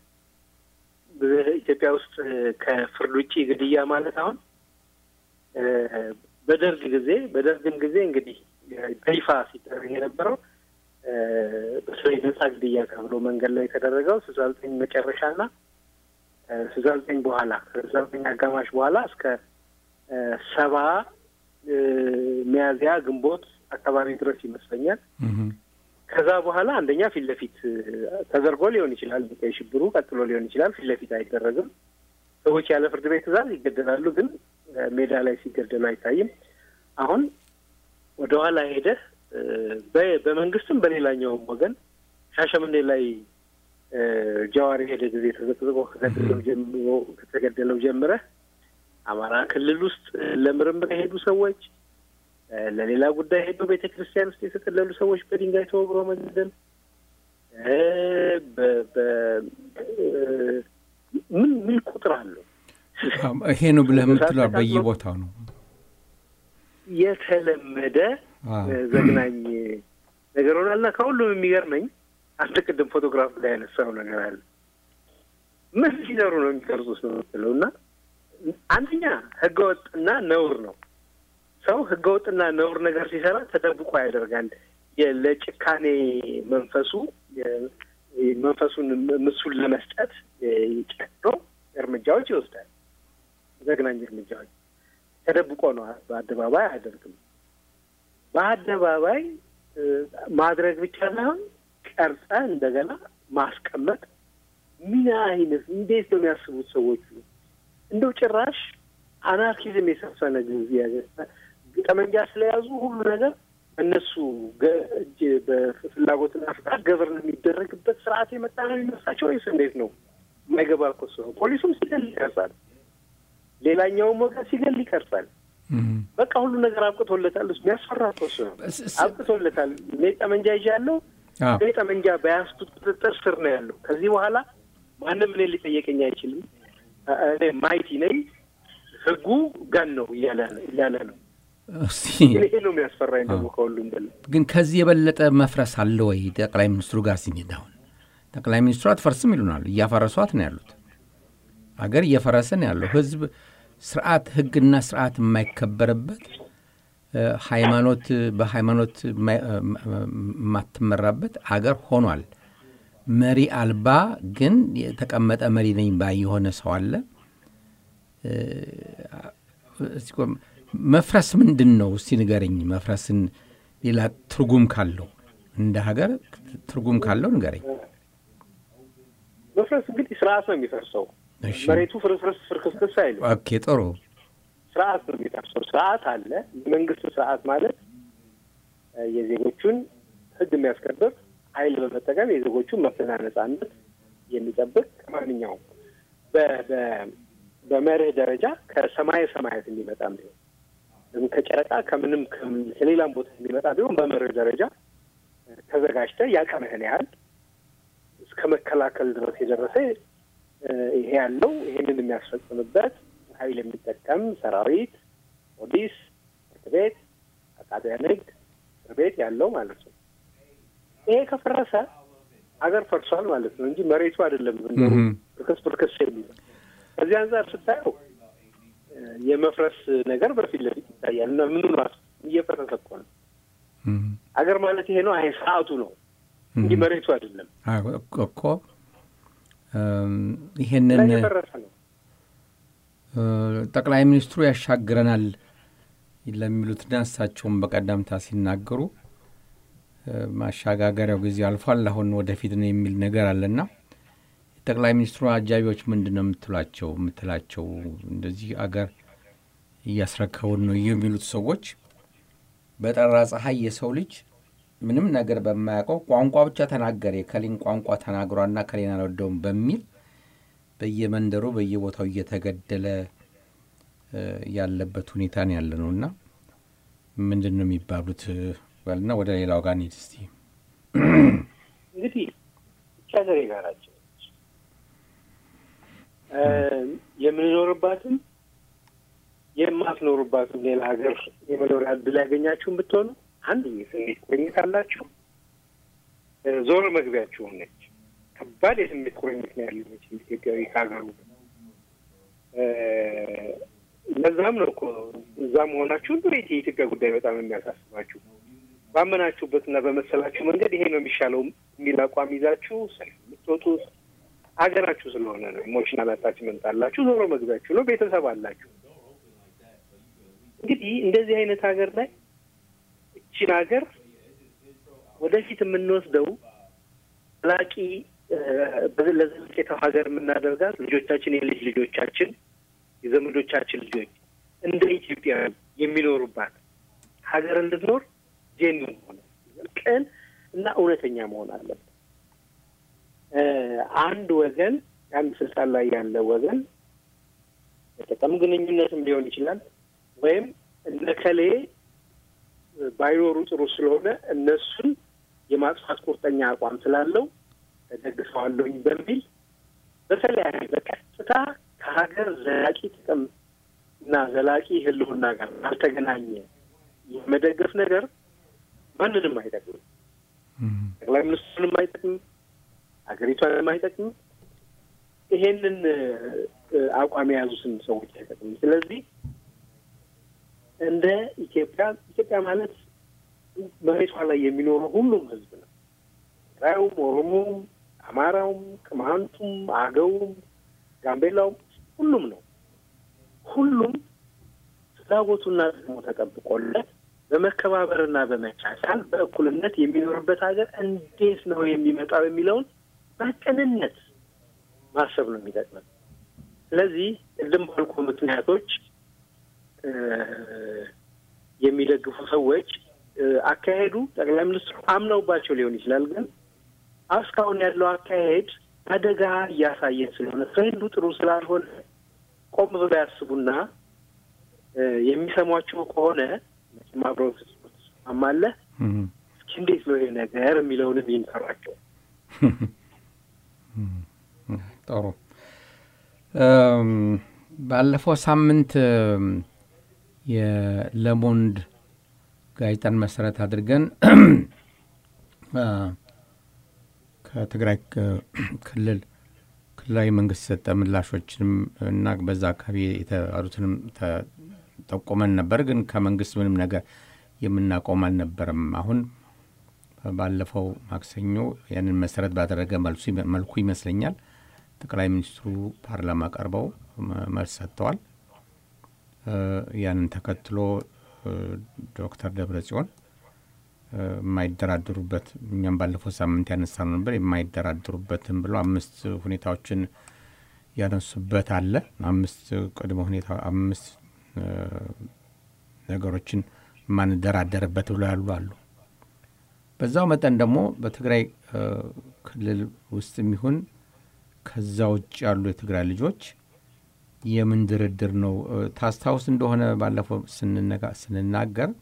በኢትዮጵያ ውስጥ እ፣ ከፍርድ ውጭ ግድያ ማለት አሁን እ፣ በደርግ ጊዜ በደርግም ጊዜ እንግዲህ እ፣ በይፋ ሲደረግ የነበረው እ፣ በተለይ ነጻ ግድያ ተብሎ መንገድ ላይ የተደረገው ስልሳ ዘጠኝ መጨረሻና እ፣ ስልሳ ዘጠኝ በኋላ ከስልሳ ዘጠኝ አጋማሽ በኋላ እስከ እ፣ ሰባ እ፣ ሚያዝያ ግንቦት አካባቢ ድረስ ይመስለኛል። እህም። ከዛ በኋላ አንደኛ ፊት ለፊት እ፣ ተደርጎ ሊሆን ይችላል። ቀይ ሽብሩ ቀጥሎ ሊሆን ይችላል። ፊት ለፊት አይደረግም። ሰዎች ያለ ፍርድ ቤት ትዕዛዝ ይገደላሉ፣ ግን እ፣ ሜዳ ላይ ሲገደሉ አይታይም። አሁን ወደ ኋላ ሄደህ እ፣ በ- በመንግስትም በሌላኛውም ወገን ሻሸመኔ ላይ እ፣ ጀዋር የሄደ ጊዜ ተዘቅዝቆ ከተገደለው ጀምሮ ከተገደለው ጀምረህ አማራ ክልል ውስጥ እ፣ ለምርምር የሄዱ ሰዎች እ፣ ለሌላ ጉዳይ ሄዱ ቤተ ክርስቲያን ውስጥ የተጠለሉ ሰዎች በድንጋይ ተወግሮ መገደል እ፣ በ- በ- እ፣ ምን ምን ቁጥር አለው? ይሄ ነው ብለህ የምትለው በየቦታው ነው። የተለመደ አዎ። እ፣ ዘግናኝ ነገር ሆናልና ከሁሉም የሚገርመኝ አንድ ቅድም ፎቶግራፍ ላይ ያነሳው ነገር አለ። ምን ሲሰሩ ነው የሚቀርጹት ነው የምትለው እና አንደኛ ህገወጥና ነውር ነው። ሰው ህገወጥና ነውር ነገር ሲሰራ ተደብቆ ያደርጋል። የ- ለጭካኔ መንፈሱ የ- መንፈሱን ምሱን ለመስጠት ጨክኖ እርምጃዎች ይወስዳል። ዘግናኝ እርምጃዎች። ተደብቆ ነው፣ በአደባባይ አያደርግም። በአደባባይ ማድረግ ብቻ ሳይሆን ቀርጸ እንደገና ማስቀመጥ ምን አይነት እንዴት ነው የሚያስቡት ሰዎቹ? እንደው ጭራሽ አናርኪዝም የሰፈነ ጊዜ ጠመንጃ ስለያዙ ሁሉ ነገር እነሱ እጅ በፍላጎትና ፍቃድ ገበርን የሚደረግበት ስርዓት የመጣ ነው የሚመስላቸው ወይስ እንዴት ነው? የማይገባ እኮ እሱ ነው። ፖሊሱም ሲገል ይቀርጻል፣ ሌላኛውም ወገን ሲገል ይቀርጻል። በቃ ሁሉ ነገር አብቅቶለታል። እሱ የሚያስፈራ እኮ እሱ ነው። አብቅቶለታል። እኔ ጠመንጃ ይዣለሁ። እኔ ጠመንጃ በያዝኩት ቁጥጥር ስር ነው ያለው። ከዚህ በኋላ ማንም እኔ ሊጠየቀኝ አይችልም። እኔ ማይቲ ነኝ፣ ህጉ ገን ነው እያለ ነው። ይሄ ነው የሚያስፈራኝ ደግሞ ከሁሉም በላይ። ግን ከዚህ የበለጠ መፍረስ አለ ወይ? ጠቅላይ ሚኒስትሩ ጋር ሲሄድ አሁን ጠቅላይ ሚኒስትሩ አትፈርስም ይሉናል። እያፈረሷት ነው ያሉት። አገር እየፈረሰ ነው ያለው። ህዝብ ስርዓት፣ ህግና ስርዓት የማይከበርበት ሃይማኖት በሃይማኖት የማትመራበት አገር ሆኗል። መሪ አልባ ግን የተቀመጠ መሪ ነኝ ባይ የሆነ ሰው አለ። መፍረስ ምንድን ነው? እስቲ ንገረኝ። መፍረስን ሌላ ትርጉም ካለው እንደ ሀገር ትርጉም ካለው ንገረኝ። መፍረስ እንግዲህ ስርዓት ነው የሚፈርሰው። መሬቱ ፍርስርስ ፍርክስክስ አይልም። ኦኬ፣ ጥሩ ስርዓት ነው የሚፈርሰው። ስርዓት አለ። የመንግስት ስርዓት ማለት የዜጎቹን ህግ የሚያስከብር ኃይል በመጠቀም የዜጎቹን መብትና ነጻነት የሚጠብቅ ከማንኛውም በመርህ ደረጃ ከሰማይ ሰማያት የሚመጣም ቢሆን ወይም ከጨረቃ ከምንም ከሌላም ቦታ የሚመጣ ቢሆን በመርህ ደረጃ ተዘጋጅተህ ያቀምህን ያህል እስከ መከላከል ድረስ የደረሰ ይሄ ያለው ይሄንን የሚያስፈጽምበት ኃይል የሚጠቀም ሰራዊት፣ ፖሊስ፣ ፍርድ ቤት፣ አቃቢያነ ሕግ፣ እስር ቤት ያለው ማለት ነው። ይሄ ከፈረሰ ሀገር ፈርሷል ማለት ነው እንጂ መሬቱ አይደለም ፍርክስ ፍርክስ የሚለው። ከዚህ አንጻር ስታየው የመፍረስ ነገር በፊት ለፊት ይታያል እና ምኑ እየፈረሰ እኮ ነው። ሀገር ማለት ይሄ ነው። አይ ስርዓቱ ነው እንጂ መሬቱ አይደለም እኮ። ይሄንን የፈረሰ ነው። ጠቅላይ ሚኒስትሩ ያሻግረናል ለሚሉትና እሳቸውን በቀደምታ ሲናገሩ ማሸጋገሪያው ጊዜ አልፏል፣ አሁን ወደፊት ነው የሚል ነገር አለና ጠቅላይ ሚኒስትሩ አጃቢዎች ምንድን ነው የምትሏቸው የምትላቸው እንደዚህ አገር እያስረከቡን ነው የሚሉት ሰዎች በጠራ ፀሐይ የሰው ልጅ ምንም ነገር በማያውቀው ቋንቋ ብቻ ተናገረ የከሊን ቋንቋ ተናግሯና ከሌን አልወደውም በሚል በየመንደሩ በየቦታው እየተገደለ ያለበት ሁኔታ ነው ያለ ነው እና ምንድን ነው የሚባሉት በልና ወደ ሌላው ጋር እንሂድ እስቲ። እንግዲህ ብቻ ሀገር የጋራችን የምንኖርባትም የማትኖሩባትም ሌላ ሀገር የመኖሪያ እድል ያገኛችሁን ብትሆኑ አንድ የስሜት ቁርኝት አላችሁ። ዞር መግቢያችሁን ነች። ከባድ የስሜት ቁርኝት ነው ያለው ኢትዮጵያዊ ከሀገሩ። ለዛም ነው እኮ እዛ መሆናችሁ እንዴት የኢትዮጵያ ጉዳይ በጣም የሚያሳስባችሁ ባመናችሁበትና በመሰላችሁ መንገድ ይሄ ነው የሚሻለው የሚል አቋም ይዛችሁ ሰልፍ የምትወጡት ሀገራችሁ ስለሆነ ነው። ኢሞሽናል አታችመንት አላችሁ። ዞሮ መግቢያችሁ ነው። ቤተሰብ አላችሁ። እንግዲህ እንደዚህ አይነት ሀገር ላይ እችን ሀገር ወደፊት የምንወስደው ዘላቂ ለዘለቄታው ሀገር የምናደርጋት ልጆቻችን፣ የልጅ ልጆቻችን፣ የዘመዶቻችን ልጆች እንደ ኢትዮጵያ የሚኖሩባት ሀገር እንድትኖር ጄኒን ሆነ ቅን እና እውነተኛ መሆን አለበት። አንድ ወገን አንድ ስልጣን ላይ ያለ ወገን የጥቅም ግንኙነትም ሊሆን ይችላል ወይም እነከሌ ባይኖሩ ጥሩ ስለሆነ እነሱን የማጥፋት ቁርጠኛ አቋም ስላለው ተደግፈዋለሁኝ በሚል በተለያየ በቀጥታ ከሀገር ዘላቂ ጥቅም እና ዘላቂ ሕልውና ጋር አልተገናኘ የመደገፍ ነገር ማንንም አይጠቅምም። ጠቅላይ ሚኒስትሩንም አይጠቅምም፣ ሀገሪቷንም አይጠቅምም። ይሄንን አቋም የያዙትን ሰዎች አይጠቅምም። ስለዚህ እንደ ኢትዮጵያ ኢትዮጵያ ማለት መሬቷ ላይ የሚኖረው ሁሉም ህዝብ ነው። ትግራዩም፣ ኦሮሞውም፣ አማራውም፣ ቅማንቱም፣ አገውም፣ ጋምቤላውም ሁሉም ነው። ሁሉም ፍላጎቱና ጥቅሙ ተጠብቆለት በመከባበርና በመቻቻል በእኩልነት የሚኖርበት ሀገር እንዴት ነው የሚመጣው የሚለውን በቅንነት ማሰብ ነው የሚጠቅመን። ስለዚህ ቅድም ባልኩ ምክንያቶች የሚደግፉ ሰዎች አካሄዱ ጠቅላይ ሚኒስትሩ አምነውባቸው ሊሆን ይችላል። ግን እስካሁን ያለው አካሄድ አደጋ እያሳየን ስለሆነ ትሬንዱ ጥሩ ስላልሆነ ቆም ብለው ያስቡና የሚሰሟቸው ከሆነ መቼም አብረው ትስማማለህ። እስኪ እንዴት ነው ይሄ ነገር የሚለውንም ይንሰሯቸው። ጥሩ። ባለፈው ሳምንት የለሞንድ ጋዜጣን መሰረት አድርገን ከትግራይ ክልል ክልላዊ መንግስት የሰጠ ምላሾችንም እና በዛ አካባቢ የተባሉትንም ጠቆመን ነበር። ግን ከመንግስት ምንም ነገር የምናቆም አልነበረም። አሁን ባለፈው ማክሰኞ ያንን መሰረት ባደረገ መልኩ ይመስለኛል ጠቅላይ ሚኒስትሩ ፓርላማ ቀርበው መልስ ሰጥተዋል። ያንን ተከትሎ ዶክተር ደብረ ጽዮን የማይደራደሩበት እኛም ባለፈው ሳምንት ያነሳነው ነበር የማይደራደሩበትም ብሎ አምስት ሁኔታዎችን ያነሱበት አለ። አምስት ቅድመ ሁኔታ አምስት ነገሮችን የማንደራደርበት ብሎ ያሉ አሉ። በዛው መጠን ደግሞ በትግራይ ክልል ውስጥ የሚሆን ከዛ ውጭ ያሉ የትግራይ ልጆች የምን ድርድር ነው? ታስታውስ እንደሆነ ባለፈው ስንናገር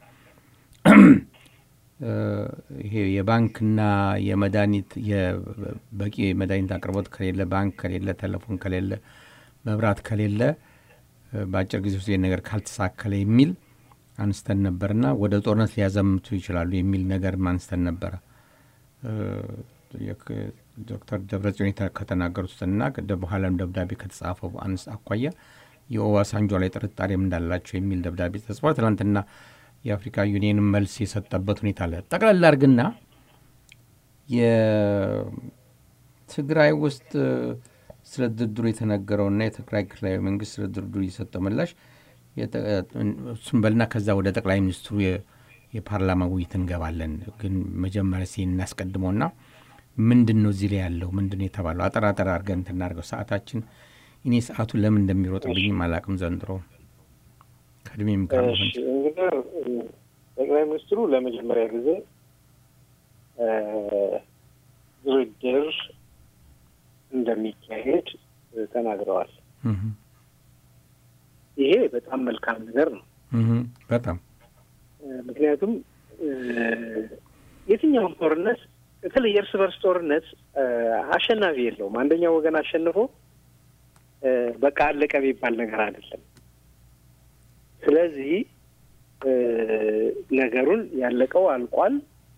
ይሄ የባንክና የመድኃኒት በቂ የመድኃኒት አቅርቦት ከሌለ፣ ባንክ ከሌለ፣ ቴሌፎን ከሌለ፣ መብራት ከሌለ በአጭር ጊዜ ውስጥ ነገር ካልተሳከለ የሚል አንስተን ነበርና ወደ ጦርነት ሊያዘምቱ ይችላሉ የሚል ነገር አንስተን ነበረ። ዶክተር ደብረጽዮን ከተናገሩትና በኋላም ደብዳቤ ከተጻፈው አንስ አኳያ የኦባሳንጆ ላይ ጥርጣሬም እንዳላቸው የሚል ደብዳቤ ተጽፏል። ትናንትና የአፍሪካ ዩኒየን መልስ የሰጠበት ሁኔታ አለ። ጠቅላላ አድርግና የትግራይ ውስጥ ስለ ድርድሩ የተነገረውና የትግራይ ክልላዊ መንግስት ስለ ድርድሩ የሰጠው ምላሽ እሱን በልና ከዛ ወደ ጠቅላይ ሚኒስትሩ የፓርላማ ውይይት እንገባለን። ግን መጀመሪያ ሲ እናስቀድመውና ምንድን ነው እዚህ ላይ ያለው ምንድን ነው የተባለው? አጠር አጠር አድርገን እንትን እናድርገው። ሰዓታችን እኔ ሰዓቱ ለምን እንደሚሮጥብኝም አላቅም ዘንድሮ ከእድሜም ጋር እንግዲህ ጠቅላይ ሚኒስትሩ ለመጀመሪያ ጊዜ ድርድር እንደሚካሄድ ተናግረዋል። ይሄ በጣም መልካም ነገር ነው። በጣም ምክንያቱም የትኛውም ጦርነት በተለይ የእርስ በርስ ጦርነት አሸናፊ የለውም። አንደኛው ወገን አሸንፎ በቃ አለቀ የሚባል ነገር አይደለም። ስለዚህ ነገሩን ያለቀው አልቋል።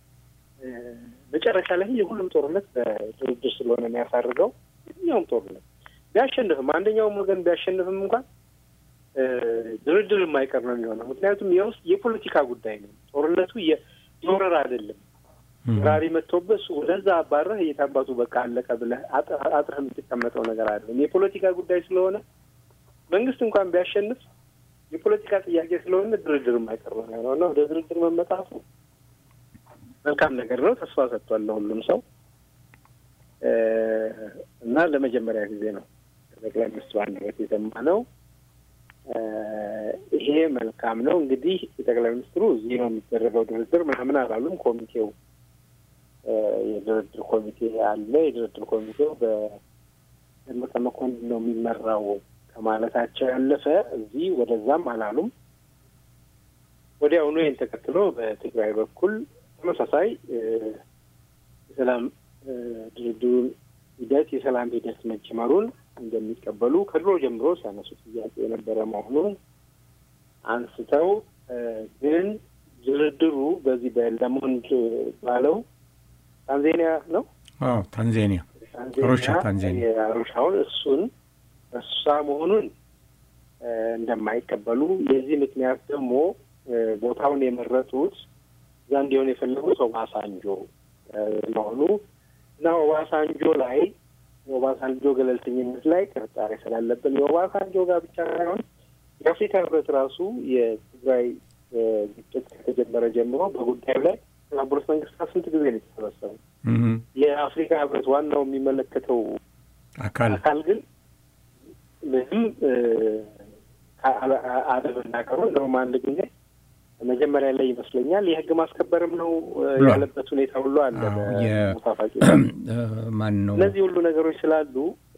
መጨረሻ ላይ የሁሉም ጦርነት በድርድር ስለሆነ የሚያሳርገው የትኛውም ጦርነት ቢያሸንፍም አንደኛውም ወገን ቢያሸንፍም እንኳን ድርድር የማይቀር ነው የሚሆነው። ምክንያቱም የውስጥ የፖለቲካ ጉዳይ ነው። ጦርነቱ የወረራ አይደለም። ራሪ መጥቶበት እሱ ወደዛ አባረህ እየታባቱ በቃ አለቀ ብለህ አጥረህ የምትቀመጠው ነገር አይደለም። የፖለቲካ ጉዳይ ስለሆነ መንግስት እንኳን ቢያሸንፍ የፖለቲካ ጥያቄ ስለሆነ ድርድር የማይቀር ነው የሚሆነው እና ወደ ድርድር መመጣቱ መልካም ነገር ነው። ተስፋ ሰጥቷል ለሁሉም ሰው እና ለመጀመሪያ ጊዜ ነው ጠቅላይ ሚኒስትሩ አንደበት የሰማነው። ይሄ መልካም ነው። እንግዲህ የጠቅላይ ሚኒስትሩ እዚህ ነው የሚደረገው ድርድር ምናምን አላሉም። ኮሚቴው የድርድር ኮሚቴ አለ። የድርድር ኮሚቴው በደመቀ መኮንን ነው የሚመራው ከማለታቸው ያለፈ እዚህ ወደዛም አላሉም። ወዲያውኑ ይህን ተከትሎ በትግራይ በኩል ተመሳሳይ የሰላም ድርድሩን ሂደት የሰላም ሂደት መጀመሩን እንደሚቀበሉ ከድሮ ጀምሮ ሲያነሱ ጥያቄ የነበረ መሆኑን አንስተው ግን ድርድሩ በዚህ በለሞንድ ባለው ታንዛኒያ ነው ታንዛኒያ አሩሻ ታንዛኒያ አሩሻውን እሱን እሷ መሆኑን እንደማይቀበሉ የዚህ ምክንያት ደግሞ ቦታውን የመረጡት እዛ እንዲሆን የፈለጉት ኦባሳንጆ መሆኑ እና ኦባሳንጆ ላይ የኦባሳንጆ ገለልተኝነት ላይ ጥርጣሬ ስላለብን የኦባሳንጆ ጋር ብቻ ሳይሆን የአፍሪካ ህብረት ራሱ የትግራይ ግጭት ከተጀመረ ጀምሮ በጉዳዩ ላይ የተባበሩት መንግስታት ስንት ጊዜ ነው የተሰበሰቡ? የአፍሪካ ህብረት ዋናው የሚመለከተው አካል አካል ግን ምንም አለመናገሩ እንደውም አንድ ጊዜ መጀመሪያ ላይ ይመስለኛል የህግ ማስከበርም ነው ያለበት ሁኔታ ሁሉ አለ። ሙፋፋቂ ማን ነው እነዚህ ሁሉ ነገሮች ስላሉ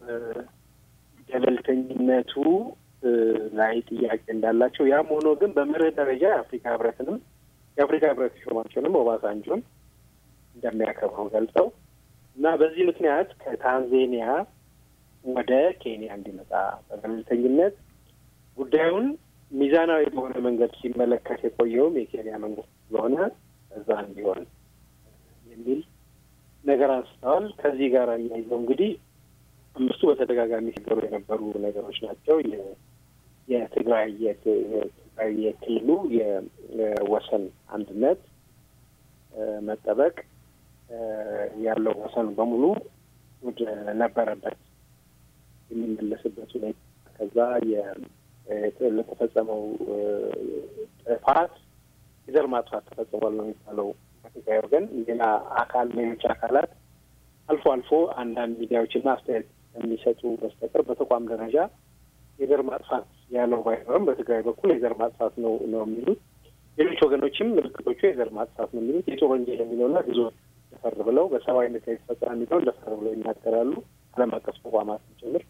ገለልተኝነቱ ላይ ጥያቄ እንዳላቸው፣ ያም ሆኖ ግን በመርህ ደረጃ የአፍሪካ ህብረትንም የአፍሪካ ህብረት ሾማቸውንም ኦባሳንጆን እንደሚያከብሩ ገልጸው እና በዚህ ምክንያት ከታንዜኒያ ወደ ኬንያ እንዲመጣ በገለልተኝነት ጉዳዩን ሚዛናዊ በሆነ መንገድ ሲመለከት የቆየውም የኬንያ መንግስት ስለሆነ እዛ እንዲሆን የሚል ነገር አንስተዋል። ከዚህ ጋር አያይዘው እንግዲህ አምስቱ በተደጋጋሚ ሲገሩ የነበሩ ነገሮች ናቸው። የትግራይ የትግራይ የክልሉ የወሰን አንድነት መጠበቅ ያለው ወሰን በሙሉ ወደ ነበረበት የሚመለስበት ሁኔታ ከዛ ለተፈጸመው ጥፋት የዘር ማጥፋት ተፈጽሟል ነው የሚባለው በትግራይ ወገን። ሌላ አካል ሌሎች አካላት አልፎ አልፎ አንዳንድ ሚዲያዎችና አስተያየት የሚሰጡ በስተቀር በተቋም ደረጃ የዘር ማጥፋት ያለው ባይኖርም በትግራይ በኩል የዘር ማጥፋት ነው ነው የሚሉት። ሌሎች ወገኖችም ምልክቶቹ የዘር ማጥፋት ነው የሚሉት። የጦር ወንጀል የሚለውና ብዙ ደፈር ብለው በሰብአዊነት ላይ የተፈጸመ የሚለውን ደፈር ብለው ይናገራሉ። ዓለም አቀፍ ተቋማትን ጭምር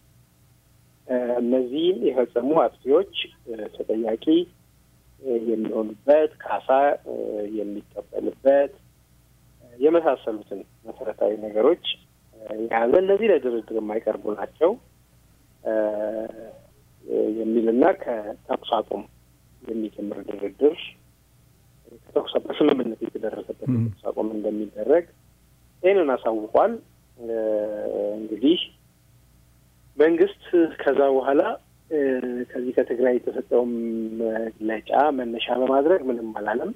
እነዚህም የፈጸሙ አጥፊዎች ተጠያቂ የሚሆኑበት ካሳ የሚቀበልበት የመሳሰሉትን መሰረታዊ ነገሮች የያዘ እነዚህ ለድርድር የማይቀርቡ ናቸው የሚልና ከተኩስ አቁም የሚጀምር ድርድር ከተኩስ በስምምነት የተደረሰበት ተኩስ አቁም እንደሚደረግ ይህንን አሳውቋል። እንግዲህ መንግስት ከዛ በኋላ ከዚህ ከትግራይ የተሰጠውን መግለጫ መነሻ በማድረግ ምንም አላለም።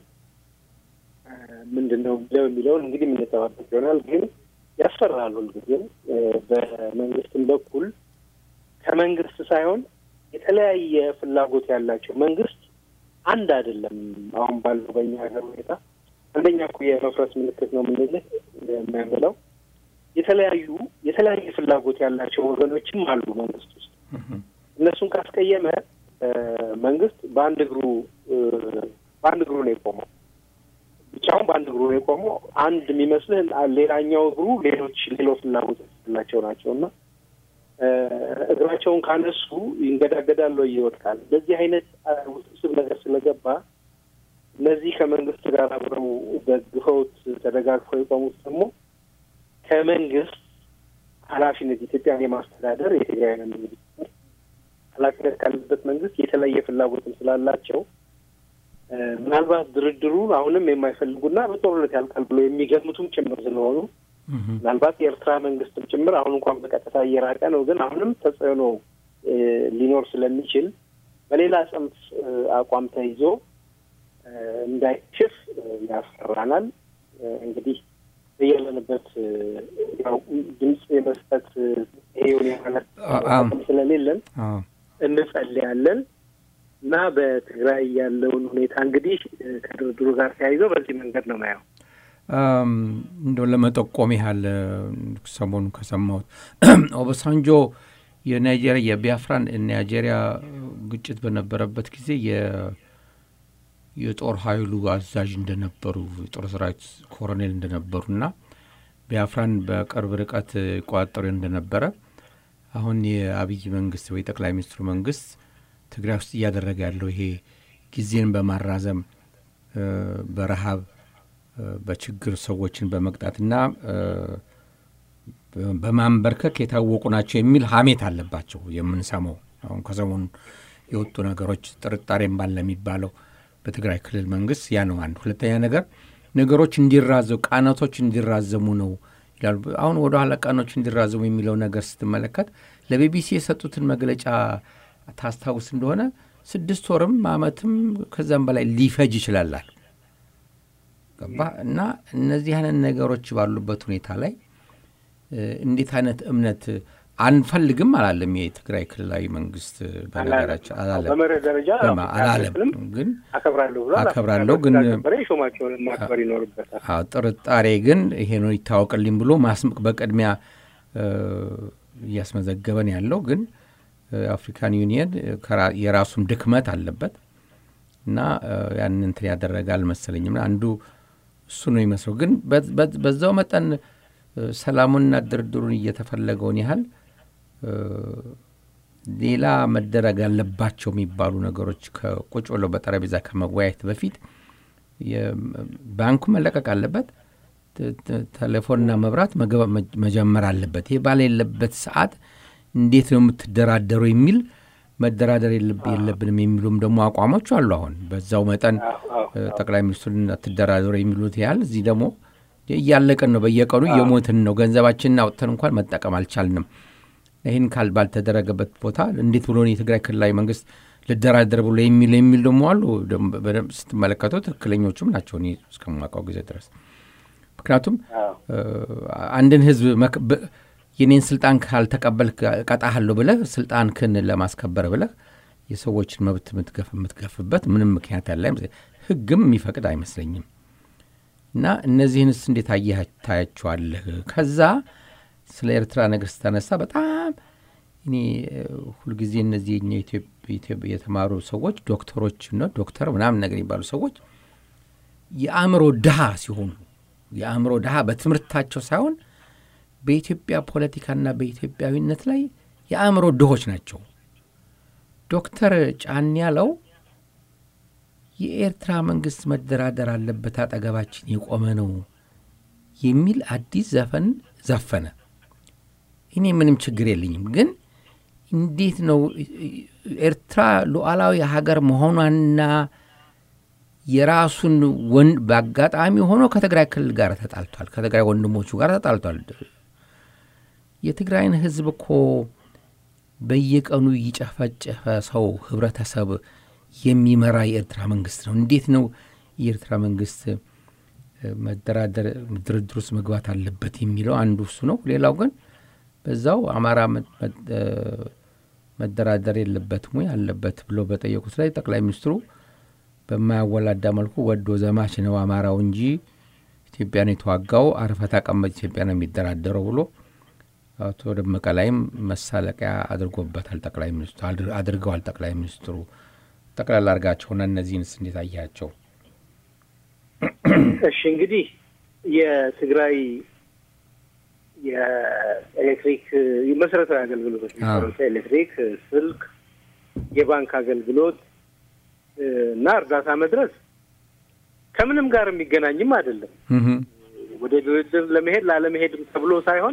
ምንድን ነው ብለው የሚለውን እንግዲህ የምንጠባበቅ ይሆናል። ግን ያስፈራሉ። ሁልጊዜም በመንግስትም በኩል ከመንግስት ሳይሆን የተለያየ ፍላጎት ያላቸው መንግስት አንድ አይደለም። አሁን ባለው በእኛ ሀገር ሁኔታ አንደኛ እኮ የመፍረስ ምልክት ነው የምንልህ የምንለው የተለያዩ የተለያየ ፍላጎት ያላቸው ወገኖችም አሉ መንግስት ውስጥ። እነሱን ካስቀየመ መንግስት በአንድ እግሩ በአንድ እግሩ ነው የቆመው። ብቻውን በአንድ እግሩ ነው የቆመው። አንድ የሚመስልህ ሌላኛው እግሩ ሌሎች ሌሎ ፍላጎት ያላቸው ናቸው እና እግራቸውን ካነሱ ይንገዳገዳል ወይ ይወድቃል። በዚህ አይነት ውስብስብ ነገር ስለገባ እነዚህ ከመንግስት ጋር አብረው ደግፈውት ተደጋግፈው የቆሙት ደግሞ ከመንግስት ኃላፊነት ኢትዮጵያን የማስተዳደር የትግራይ መንግስት ኃላፊነት ካለበት መንግስት የተለየ ፍላጎትም ስላላቸው ምናልባት ድርድሩን አሁንም የማይፈልጉና በጦርነት ያልቃል ብሎ የሚገምቱም ጭምር ስለሆኑ ምናልባት የኤርትራ መንግስትም ጭምር አሁን እንኳን በቀጥታ እየራቀ ነው፣ ግን አሁንም ተጽዕኖ ሊኖር ስለሚችል በሌላ ጽንፍ አቋም ተይዞ እንዳይችፍ ያስፈራናል። እንግዲህ ያለንበት ያው ድምፅ የመስጠት ይሄውን ማለት ስለሌለን እንጸልያለን እና በትግራይ ያለውን ሁኔታ እንግዲህ ከድርድሩ ጋር ተያይዘው በዚህ መንገድ ነው ማየው። እንደው ለመጠቆም ያህል ሰሞኑን ከሰማሁት ኦባሳንጆ የናይጄሪያ የቢያፍራን ናይጄሪያ ግጭት በነበረበት ጊዜ የጦር ኃይሉ አዛዥ እንደነበሩ የጦር ሰራዊት ኮሎኔል እንደነበሩና ቢያፍራን በቅርብ ርቀት ይቆጣጠሩ እንደነበረ አሁን የአብይ መንግስት ወይ ጠቅላይ ሚኒስትሩ መንግስት ትግራይ ውስጥ እያደረገ ያለው ይሄ ጊዜን በማራዘም በረሃብ በችግር ሰዎችን በመቅጣትና በማንበርከክ የታወቁ ናቸው የሚል ሀሜት አለባቸው የምንሰማው አሁን ከሰሞኑ የወጡ ነገሮች ጥርጣሬም ባለ የሚባለው በትግራይ ክልል መንግስት ያ ነው አንድ። ሁለተኛ ነገር ነገሮች እንዲራዘሙ ቃናቶች እንዲራዘሙ ነው ይላሉ። አሁን ወደ ኋላ ቃኖች እንዲራዘሙ የሚለው ነገር ስትመለከት ለቢቢሲ የሰጡትን መግለጫ ታስታውስ እንደሆነ ስድስት ወርም አመትም ከዛም በላይ ሊፈጅ ይችላላል። ገባ እና እነዚህ አይነት ነገሮች ባሉበት ሁኔታ ላይ እንዴት አይነት እምነት አንፈልግም አላለም። የትግራይ ክልላዊ መንግስት በነገራችን አላለም በመርህ ደረጃ በማ- አላለም ግን አከብራለሁ ብሎ አከብራለሁ ግን ነበረ የሾማቸውን ማክበር ይኖርበታል። አዎ፣ ጥርጣሬ ግን ይሄ ነው ይታወቅልኝ ብሎ ማስምቅ በቅድሚያ እ፣ እያስመዘገበን ያለው ግን እ፣ አፍሪካን ዩኒየን ከራ- የራሱም ድክመት አለበት እና እ፣ ያንን እንትን ያደረገ አልመሰለኝም። እና አንዱ እሱ ነው ይመስለው። ግን በ- በ- በዛው መጠን እ፣ ሰላሙንና ድርድሩን እየተፈለገውን ያህል እ፣ ሌላ መደረግ ያለባቸው የሚባሉ ነገሮች ከቁጭ ብለው በጠረጴዛ ከመወያየት በፊት የ- ባንኩ መለቀቅ አለበት። ተ- ተ- ቴሌፎንና መብራት መገባ- መ- መጀመር አለበት። ይህ ባሌለበት ሰዓት እንዴት ነው የምትደራደሩ የሚል መደራደር የለብ- የለብንም የሚሉም ደግሞ አቋሞች አሉ። አሁን በዛው መጠን እ፣ ጠቅላይ ሚኒስትሩን አትደራደሩ የሚሉት ያህል እዚህ ደግሞ እያለቅን ነው፣ በየቀኑ እየሞትን ነው። ገንዘባችንን አውጥተን እንኳን መጠቀም አልቻልንም። ይህን ካል ባልተደረገበት ቦታ እንዴት ብሎ ነው የትግራይ ክልላዊ መንግስት ልደራደር ብሎ የሚል የሚል ደግሞ አሉ። ደግሞ በደንብ ስትመለከተው ትክክለኞቹም ናቸው እኔ እስከማውቀው ጊዜ ድረስ ምክንያቱም አዎ። እ፣ አንድን ህዝብ መክ- በ- የኔን ስልጣን ካልተቀበልክ እቀጣሃለሁ ብለህ ስልጣንክን ለማስከበር ብለህ የሰዎችን መብት የምትገፍ የምትገፍበት ምንም ምክንያት ያለ አይመስለኝም። ህግም የሚፈቅድ አይመስለኝም። እና እነዚህንስ እንዴት አየህ ታያቸዋለህ? ከዛ ስለ ኤርትራ ነገር ስታነሳ በጣም እኔ እ፣ ሁልጊዜ እነዚህ የኛ ኢትዮጵ- ኢትዮጵ- የተማሩ ሰዎች ዶክተሮች ነው ዶክተር ምናምን ነገር የሚባሉ ሰዎች የአእምሮ ድሃ ሲሆኑ የአእምሮ ድሃ በትምህርታቸው ሳይሆን በኢትዮጵያ ፖለቲካና በኢትዮጵያዊነት ላይ የአእምሮ ድሆች ናቸው። ዶክተር ጫን ያለው የኤርትራ መንግስት መደራደር አለበት፣ አጠገባችን የቆመ ነው የሚል አዲስ ዘፈን ዘፈነ። እኔ ምንም ችግር የለኝም፣ ግን እንዴት ነው ኤርትራ ሉዓላዊ ሀገር መሆኗንና የራሱን ወን በአጋጣሚ ሆኖ ከትግራይ ክልል ጋር ተጣልቷል። ከትግራይ ወንድሞቹ ጋር ተጣልቷል። የትግራይን ህዝብ እኮ በየቀኑ ይጨፈጨፈ ሰው ህብረተሰብ የሚመራ የኤርትራ መንግስት ነው። እንዴት ነው የኤርትራ መንግስት እ፣ መደራደር ድርድር ውስጥ መግባት አለበት የሚለው አንዱ እሱ ነው። ሌላው ግን በዛው አማራ መ- መ- እ፣ መደራደር የለበትም ወይ አለበት ብሎ በጠየቁት ላይ ጠቅላይ ሚኒስትሩ በማያወላዳ መልኩ ወዶ ዘማች ነው አማራው እንጂ ኢትዮጵያን የተዋጋው አርፈ ተቀመጥ ኢትዮጵያ ነው የሚደራደረው ብሎ አቶ ደመቀ ላይም መሳለቂያ አድርጎበታል። ጠቅላይ ሚኒስትሩ አድር- አድርገዋል። ጠቅላይ ሚኒስትሩ ጠቅላላ አድርጋቸውና እነዚህንስ እንዴት አያቸው? እሺ እንግዲህ የትግራይ የኤሌክትሪክ መሰረታዊ አገልግሎቶች የሚባሉት ኤሌክትሪክ፣ ስልክ፣ የባንክ አገልግሎት እ፣ እና እርዳታ መድረስ ከምንም ጋር የሚገናኝም አይደለም። እህም፣ ወደ ድርድር ለመሄድ ላለመሄድም ተብሎ ሳይሆን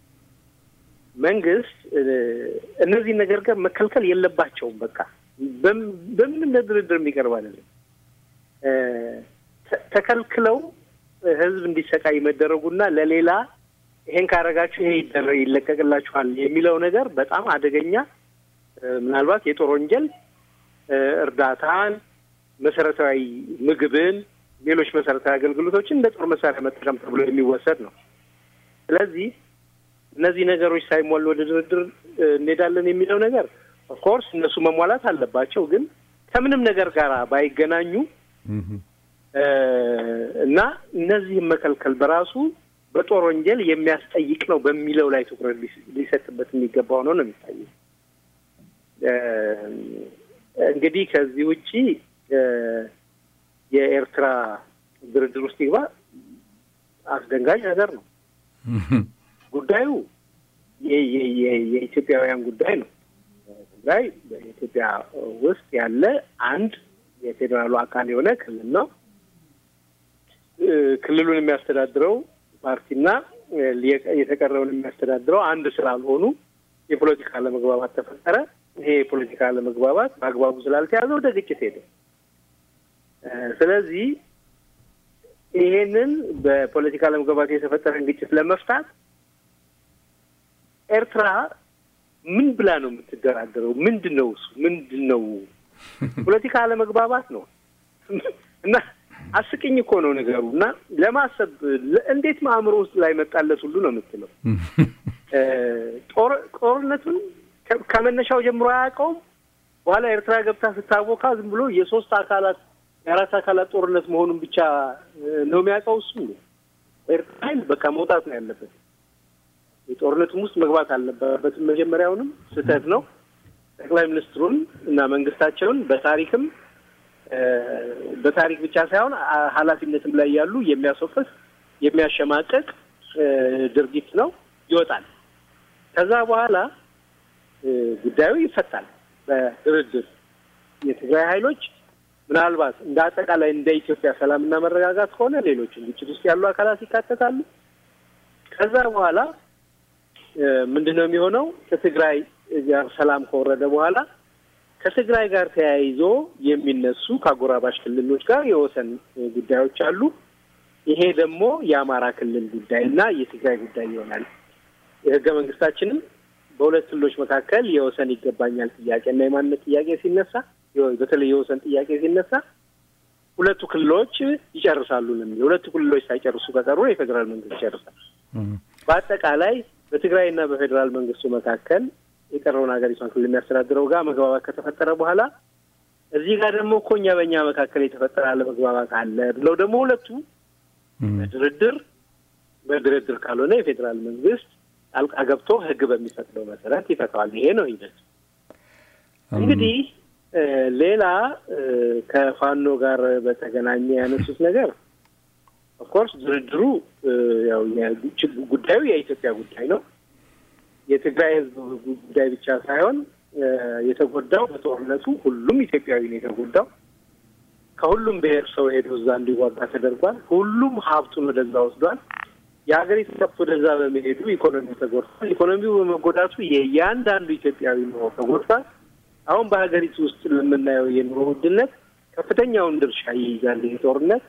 መንግስት እ፣ እነዚህ ነገር ጋር መከልከል የለባቸውም። በቃ በም- በምንም ለድርድር የሚቀርብ አይደለም። እ፣ ተ- ተከልክለው ህዝብ እንዲሰቃይ መደረጉና ለሌላ ይሄን ካረጋችሁ ይሄ ይደረ- ይለቀቅላችኋል የሚለው ነገር በጣም አደገኛ እ፣ ምናልባት የጦር ወንጀል እ፣ እርዳታን፣ መሰረታዊ ምግብን፣ ሌሎች መሰረታዊ አገልግሎቶችን እንደ ጦር መሳሪያ መጠቀም ተብሎ የሚወሰድ ነው። ስለዚህ እነዚህ ነገሮች ሳይሟሉ ወደ ድርድር እ፣ እንሄዳለን የሚለው ነገር ኦፍኮርስ እነሱ መሟላት አለባቸው፣ ግን ከምንም ነገር ጋር ባይገናኙ እህም፣ እ፣ እና እነዚህም መከልከል በራሱ በጦር ወንጀል የሚያስጠይቅ ነው በሚለው ላይ ትኩረት ሊስ- ሊሰጥበት የሚገባው ነው ነው የሚታየው። እ፣ እንግዲህ ከዚህ ውጪ እ፣ የኤርትራ ድርድር ውስጥ ይግባ አስደንጋጭ ነገር ነው። እህም፣ ጉዳዩ የ- የ- የ- የኢትዮጵያውያን ጉዳይ ነው። ትግራይ በኢትዮጵያ ውስጥ ያለ አንድ የፌዴራሉ አካል የሆነ ክልል ነው። እ፣ ክልሉን የሚያስተዳድረው ፓርቲና እ፣ የ- የተቀረውን የሚያስተዳድረው አንድ ስላልሆኑ የፖለቲካ አለመግባባት ተፈጠረ። ይሄ የፖለቲካ አለመግባባት በአግባቡ ስላልተያዘ ወደ ግጭት ሄደ። እ፣ ስለዚህ ይሄንን በፖለቲካ አለመግባባት የተፈጠረን ግጭት ለመፍታት ኤርትራ ምን ብላ ነው የምትደራደረው? ምንድን ነው እሱ? ምንድን ነው ፖለቲካ አለመግባባት ነው እና አስቅኝ እኮ ነው ነገሩ እና ለማሰብ ለ- እንዴት ማእምሮ ውስጥ ላይ መጣለት ሁሉ ነው የምትለው። ጦርነቱን ከመነሻው ጀምሮ አያውቀውም። በኋላ ኤርትራ ገብታ ስታቦካ ዝም ብሎ የሶስት አካላት የአራት አካላት ጦርነት መሆኑን ብቻ ነው የሚያውቀው። እሱ ኤርትራ ኃይል በቃ መውጣት ነው ያለበት። የጦርነቱም ውስጥ መግባት አልነበረበትም። መጀመሪያውንም ስህተት ነው። ጠቅላይ ሚኒስትሩን እና መንግስታቸውን በታሪክም በታሪክ ብቻ ሳይሆን ኃላፊነትም ላይ ያሉ የሚያስወቅስ የሚያሸማቀቅ ድርጊት ነው። ይወጣል። ከዛ በኋላ ጉዳዩ ይፈታል በድርድር የትግራይ ኃይሎች ምናልባት እንደ አጠቃላይ እንደ ኢትዮጵያ ሰላምና መረጋጋት ከሆነ ሌሎችም ግጭት ውስጥ ያሉ አካላት ይካተታሉ። ከዛ በኋላ ምንድን ነው የሚሆነው? ከትግራይ ጋር ሰላም ከወረደ በኋላ ከትግራይ ጋር ተያይዞ የሚነሱ ከአጎራባሽ ክልሎች ጋር የወሰን ጉዳዮች አሉ። ይሄ ደግሞ የአማራ ክልል ጉዳይ እና የትግራይ ጉዳይ ይሆናል። የህገ መንግስታችንም በሁለት ክልሎች መካከል የወሰን ይገባኛል ጥያቄ እና የማንነት ጥያቄ ሲነሳ በተለይ የወሰን ጥያቄ ሲነሳ ሁለቱ ክልሎች ይጨርሳሉ ነው የሚለው። ሁለቱ ክልሎች ሳይጨርሱ ከቀሩ የፌዴራል መንግስት ይጨርሳል። በአጠቃላይ በትግራይና በፌዴራል መንግስቱ መካከል የቀረውን ሀገሪቷን ክልል የሚያስተዳድረው ጋር መግባባት ከተፈጠረ በኋላ እዚህ ጋር ደግሞ እኮ እኛ በእኛ መካከል የተፈጠረ አለመግባባት አለ ብለው ደግሞ ሁለቱ በድርድር በድርድር ካልሆነ የፌዴራል መንግስት ጣልቃ ገብቶ ህግ በሚፈቅደው መሰረት ይፈታዋል። ይሄ ነው ሂደት። እንግዲህ ሌላ ከፋኖ ጋር በተገናኘ ያነሱት ነገር ኦፍኮርስ ድርድሩ ያው ጉዳዩ የኢትዮጵያ ጉዳይ ነው። የትግራይ ህዝብ ጉዳይ ብቻ ሳይሆን የተጎዳው በጦርነቱ ሁሉም ኢትዮጵያዊ ነው የተጎዳው። ከሁሉም ብሔር ሰው ሄዶ እዛ እንዲዋጋ ተደርጓል። ሁሉም ሀብቱን ወደዛ ወስዷል። የሀገሪቱ ከብት ወደዛ በመሄዱ ኢኮኖሚው ተጎድቷል። ኢኮኖሚው በመጎዳቱ የእያንዳንዱ ኢትዮጵያዊ ኑሮ ተጎድቷል። አሁን በሀገሪቱ ውስጥ ለምናየው የኑሮ ውድነት ከፍተኛውን ድርሻ ይይዛል። ይህ ጦርነት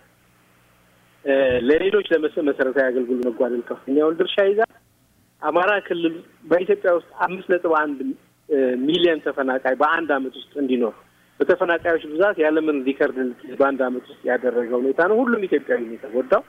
ለሌሎች ለመሰረታዊ አገልግሎት መጓደል ከፍተኛውን ድርሻ ይዛል። አማራ ክልል በኢትዮጵያ ውስጥ አምስት ነጥብ አንድ ሚሊዮን ተፈናቃይ በአንድ አመት ውስጥ እንዲኖር በተፈናቃዮች ብዛት ያለምን ሪከርድ በአንድ አመት ውስጥ ያደረገ ሁኔታ ነው። ሁሉም ኢትዮጵያዊ ነው የተጎዳው።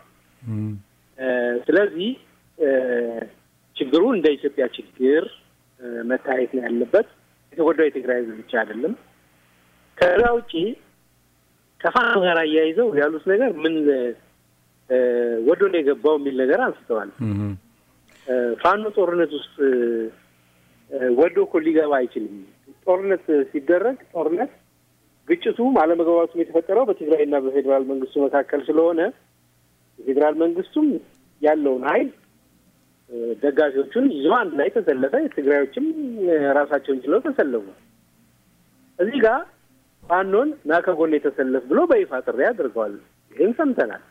ስለዚህ ችግሩ እንደ ኢትዮጵያ ችግር መታየት ነው ያለበት። የተጎዳው የትግራይ ህዝብ ብቻ አይደለም። ከዛ ውጪ ከፋኖ ጋር አያይዘው ያሉት ነገር ምን ወዶ ነው የገባው የሚል ነገር አንስተዋል። ፋኖ ጦርነት ውስጥ ወዶ እኮ ሊገባ አይችልም። ጦርነት ሲደረግ ጦርነት ግጭቱም አለመግባባቱም የተፈጠረው በትግራይና በፌዴራል መንግስቱ መካከል ስለሆነ የፌዴራል መንግስቱም ያለውን ኃይል ደጋፊዎቹን ይዞ አንድ ላይ ተሰለፈ። የትግራዮችም ራሳቸውን ችለው ተሰለፉ። እዚህ ጋር ፋኖን ና ከጎን የተሰለፍ ብሎ በይፋ ጥሪ አድርገዋል። ይህን ሰምተናል።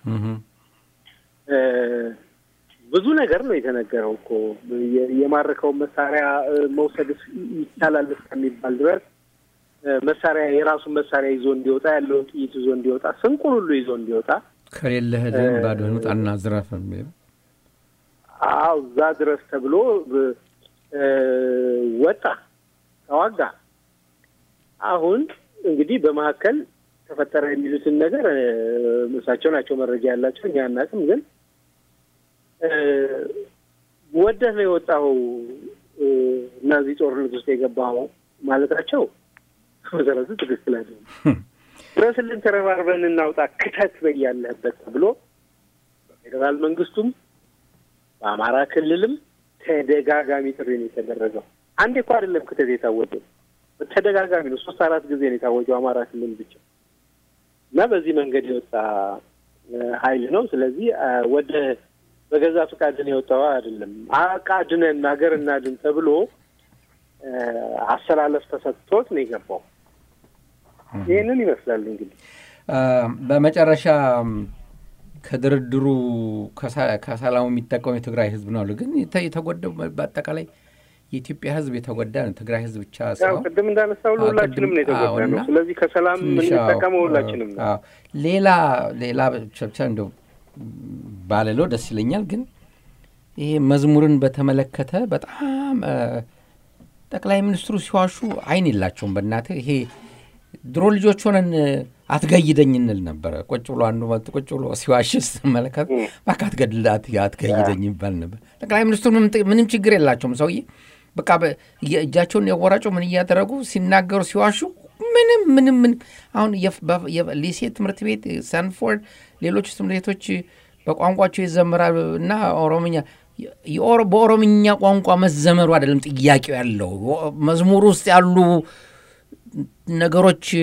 ብዙ ነገር ነው የተነገረው እኮ የማረከውን መሳሪያ መውሰድ ይቻላል እስከሚባል ድረስ መሳሪያ የራሱን መሳሪያ ይዞ እንዲወጣ ያለውን ጥይት ይዞ እንዲወጣ ስንቁን ሁሉ ይዞ እንዲወጣ ከሌለህ ግን ባዶህን ውጣና ዝረፍ የሚል አዎ፣ እዛ ድረስ ተብሎ ወጣ፣ ተዋጋ። አሁን እንግዲህ በመካከል ተፈጠረ የሚሉትን ነገር እሳቸው ናቸው መረጃ ያላቸው፣ እኛ አናውቅም። ግን ወደህ ነው የወጣው እና እዚህ ጦርነት ውስጥ የገባው ማለታቸው መሰረቱ ትክክል አይደለም። ድረስልን፣ ተረባርበን እናውጣ፣ ክተት በያለህበት ተብሎ በፌዴራል መንግስቱም በአማራ ክልልም ተደጋጋሚ ጥሪ ነው የተደረገው። አንዴ እኮ አይደለም ክተት የታወጀው፣ ተደጋጋሚ ነው። ሶስት አራት ጊዜ ነው የታወጀው አማራ ክልል ብቻ እና በዚህ መንገድ የወጣ ኃይል ነው። ስለዚህ ወደ በገዛ ፈቃድን የወጣው አይደለም። አቃድነን ሀገር እናድን ተብሎ አሰላለፍ ተሰጥቶት ነው የገባው። ይህንን ይመስላል እንግዲህ በመጨረሻ ከድርድሩ ከሰላሙ የሚጠቀሙ የትግራይ ህዝብ ነው አሉ። ግን የተጎዳው በአጠቃላይ የኢትዮጵያ ህዝብ የተጎዳ ነው። ትግራይ ህዝብ ብቻ ያው ቅድም እንዳነሳው ሁላችንም ነው የተጎዳ ነው። ስለዚህ ከሰላም የምንጠቀመው ሁላችንም ነው። ሌላ ሌላ ብቻ እንደው ባልለው ደስ ይለኛል። ግን ይሄ መዝሙርን በተመለከተ በጣም ጠቅላይ ሚኒስትሩ ሲዋሹ አይን የላቸውም። በእናትህ ይሄ ድሮ ልጆች ሆነን አትገይደኝ እንል ነበረ። ቁጭ ብሎ አንዱ መጥቶ ቁጭ ብሎ ሲዋሽ ስትመለከት እባክህ አትገድል አትገይደኝ ይባል ነበር። ጠቅላይ ሚኒስትሩ ምንም ችግር የላቸውም ሰውዬ በቃ እጃቸውን የወራጩ ምን እያደረጉ ሲናገሩ ሲዋሹ ምንም ምንም ምንም አሁን ሊሴ ትምህርት ቤት ሳንፎርድ፣ ሌሎች ትምህርት ቤቶች በቋንቋቸው ይዘምራል እና ኦሮምኛ በኦሮምኛ ቋንቋ መዘመሩ አይደለም ጥያቄው ያለው መዝሙር ውስጥ ያሉ ነገሮች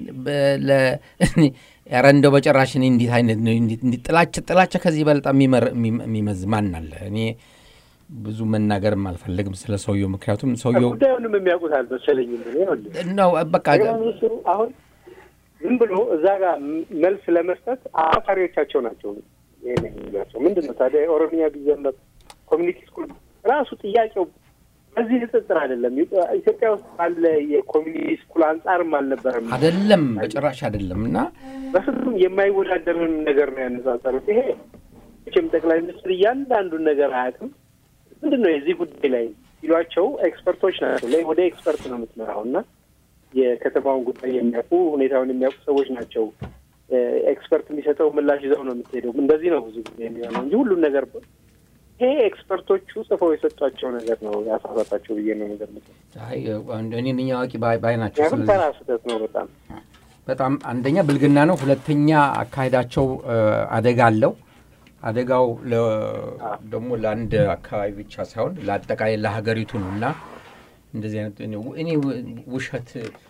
ኧረ እንደው በጭራሽ እኔ እንዲት አይነት ጥላቻ ጥላቻ ከዚህ በልጣ የሚመዝ ማን አለ? እኔ ብዙ መናገርም አልፈልግም ስለ ሰውየው፣ ምክንያቱም ሰውየው ጉዳዩንም የሚያውቁት አልመሰለኝም። ነው በቃ ሚኒስትሩ አሁን ዝም ብሎ እዛ ጋር መልስ ለመስጠት አማካሪዎቻቸው ናቸው ይሄን የሚሏቸው። ምንድን ነው ታዲያ የኦሮሚያ ቢዘመር ኮሚኒቲ ስኩል ራሱ ጥያቄው በዚህ ንጽጽር አይደለም። ኢትዮጵያ ውስጥ ባለ የኮሚኒቲ ስኩል አንጻርም አልነበረም አይደለም፣ በጭራሽ አይደለም። እና በፍጹም የማይወዳደርን ነገር ነው ያነጻጸሩት። ይሄ መቼም ጠቅላይ ሚኒስትር እያንዳንዱን ነገር አያውቅም። ምንድን ነው የዚህ ጉዳይ ላይ ሲሏቸው ኤክስፐርቶች ናቸው። ላይ ወደ ኤክስፐርት ነው የምትመራው እና የከተማውን ጉዳይ የሚያውቁ ሁኔታውን የሚያውቁ ሰዎች ናቸው። ኤክስፐርት የሚሰጠው ምላሽ ይዘው ነው የምትሄደው። እንደዚህ ነው ብዙ ጊዜ የሚሆነው እንጂ ሁሉን ነገር ይሄ ኤክስፐርቶቹ ጽፈው የሰጧቸው ነገር ነው ያሳሳታቸው ብዬ ነው የምገምተው። እኔ ነኝ አዋቂ ባይ ናቸው። ምክንያቱም ተራ ስህተት ነው በጣም በጣም አንደኛ ብልግና ነው፣ ሁለተኛ አካሄዳቸው አደጋ አለው። አደጋው ደግሞ ለአንድ አካባቢ ብቻ ሳይሆን ለአጠቃላይ ለሀገሪቱ ነው እና እንደዚህ አይነት እኔ ውሸት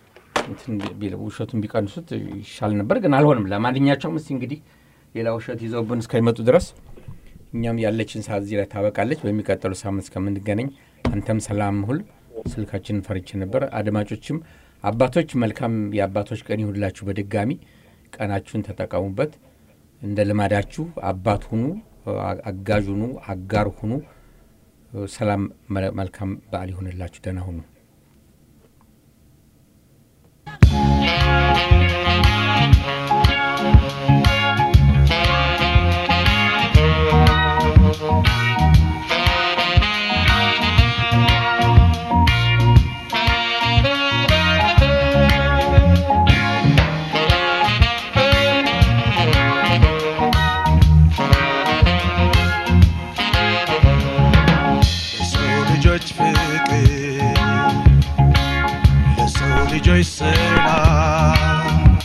ውሸቱን ቢቀንሱት ይሻል ነበር፣ ግን አልሆንም። ለማንኛቸውም እስኪ እንግዲህ ሌላ ውሸት ይዘውብን እስከሚመጡ ድረስ እኛም ያለችን ሰዓት እዚህ ላይ ታበቃለች። በሚቀጥሉ ሳምንት እስከምንገናኝ አንተም ሰላም ሁል። ስልካችንን ፈርቼ ነበር። አድማጮችም አባቶች መልካም የአባቶች ቀን ይሁንላችሁ። በድጋሚ ቀናችሁን ተጠቀሙበት። እንደ ልማዳችሁ አባት ሁኑ፣ አጋዥ ሁኑ፣ አጋር ሁኑ። ሰላም፣ መልካም በዓል ይሁንላችሁ። ደህና ሁኑ። ልጆች ፍቅር ለሰው ልጆች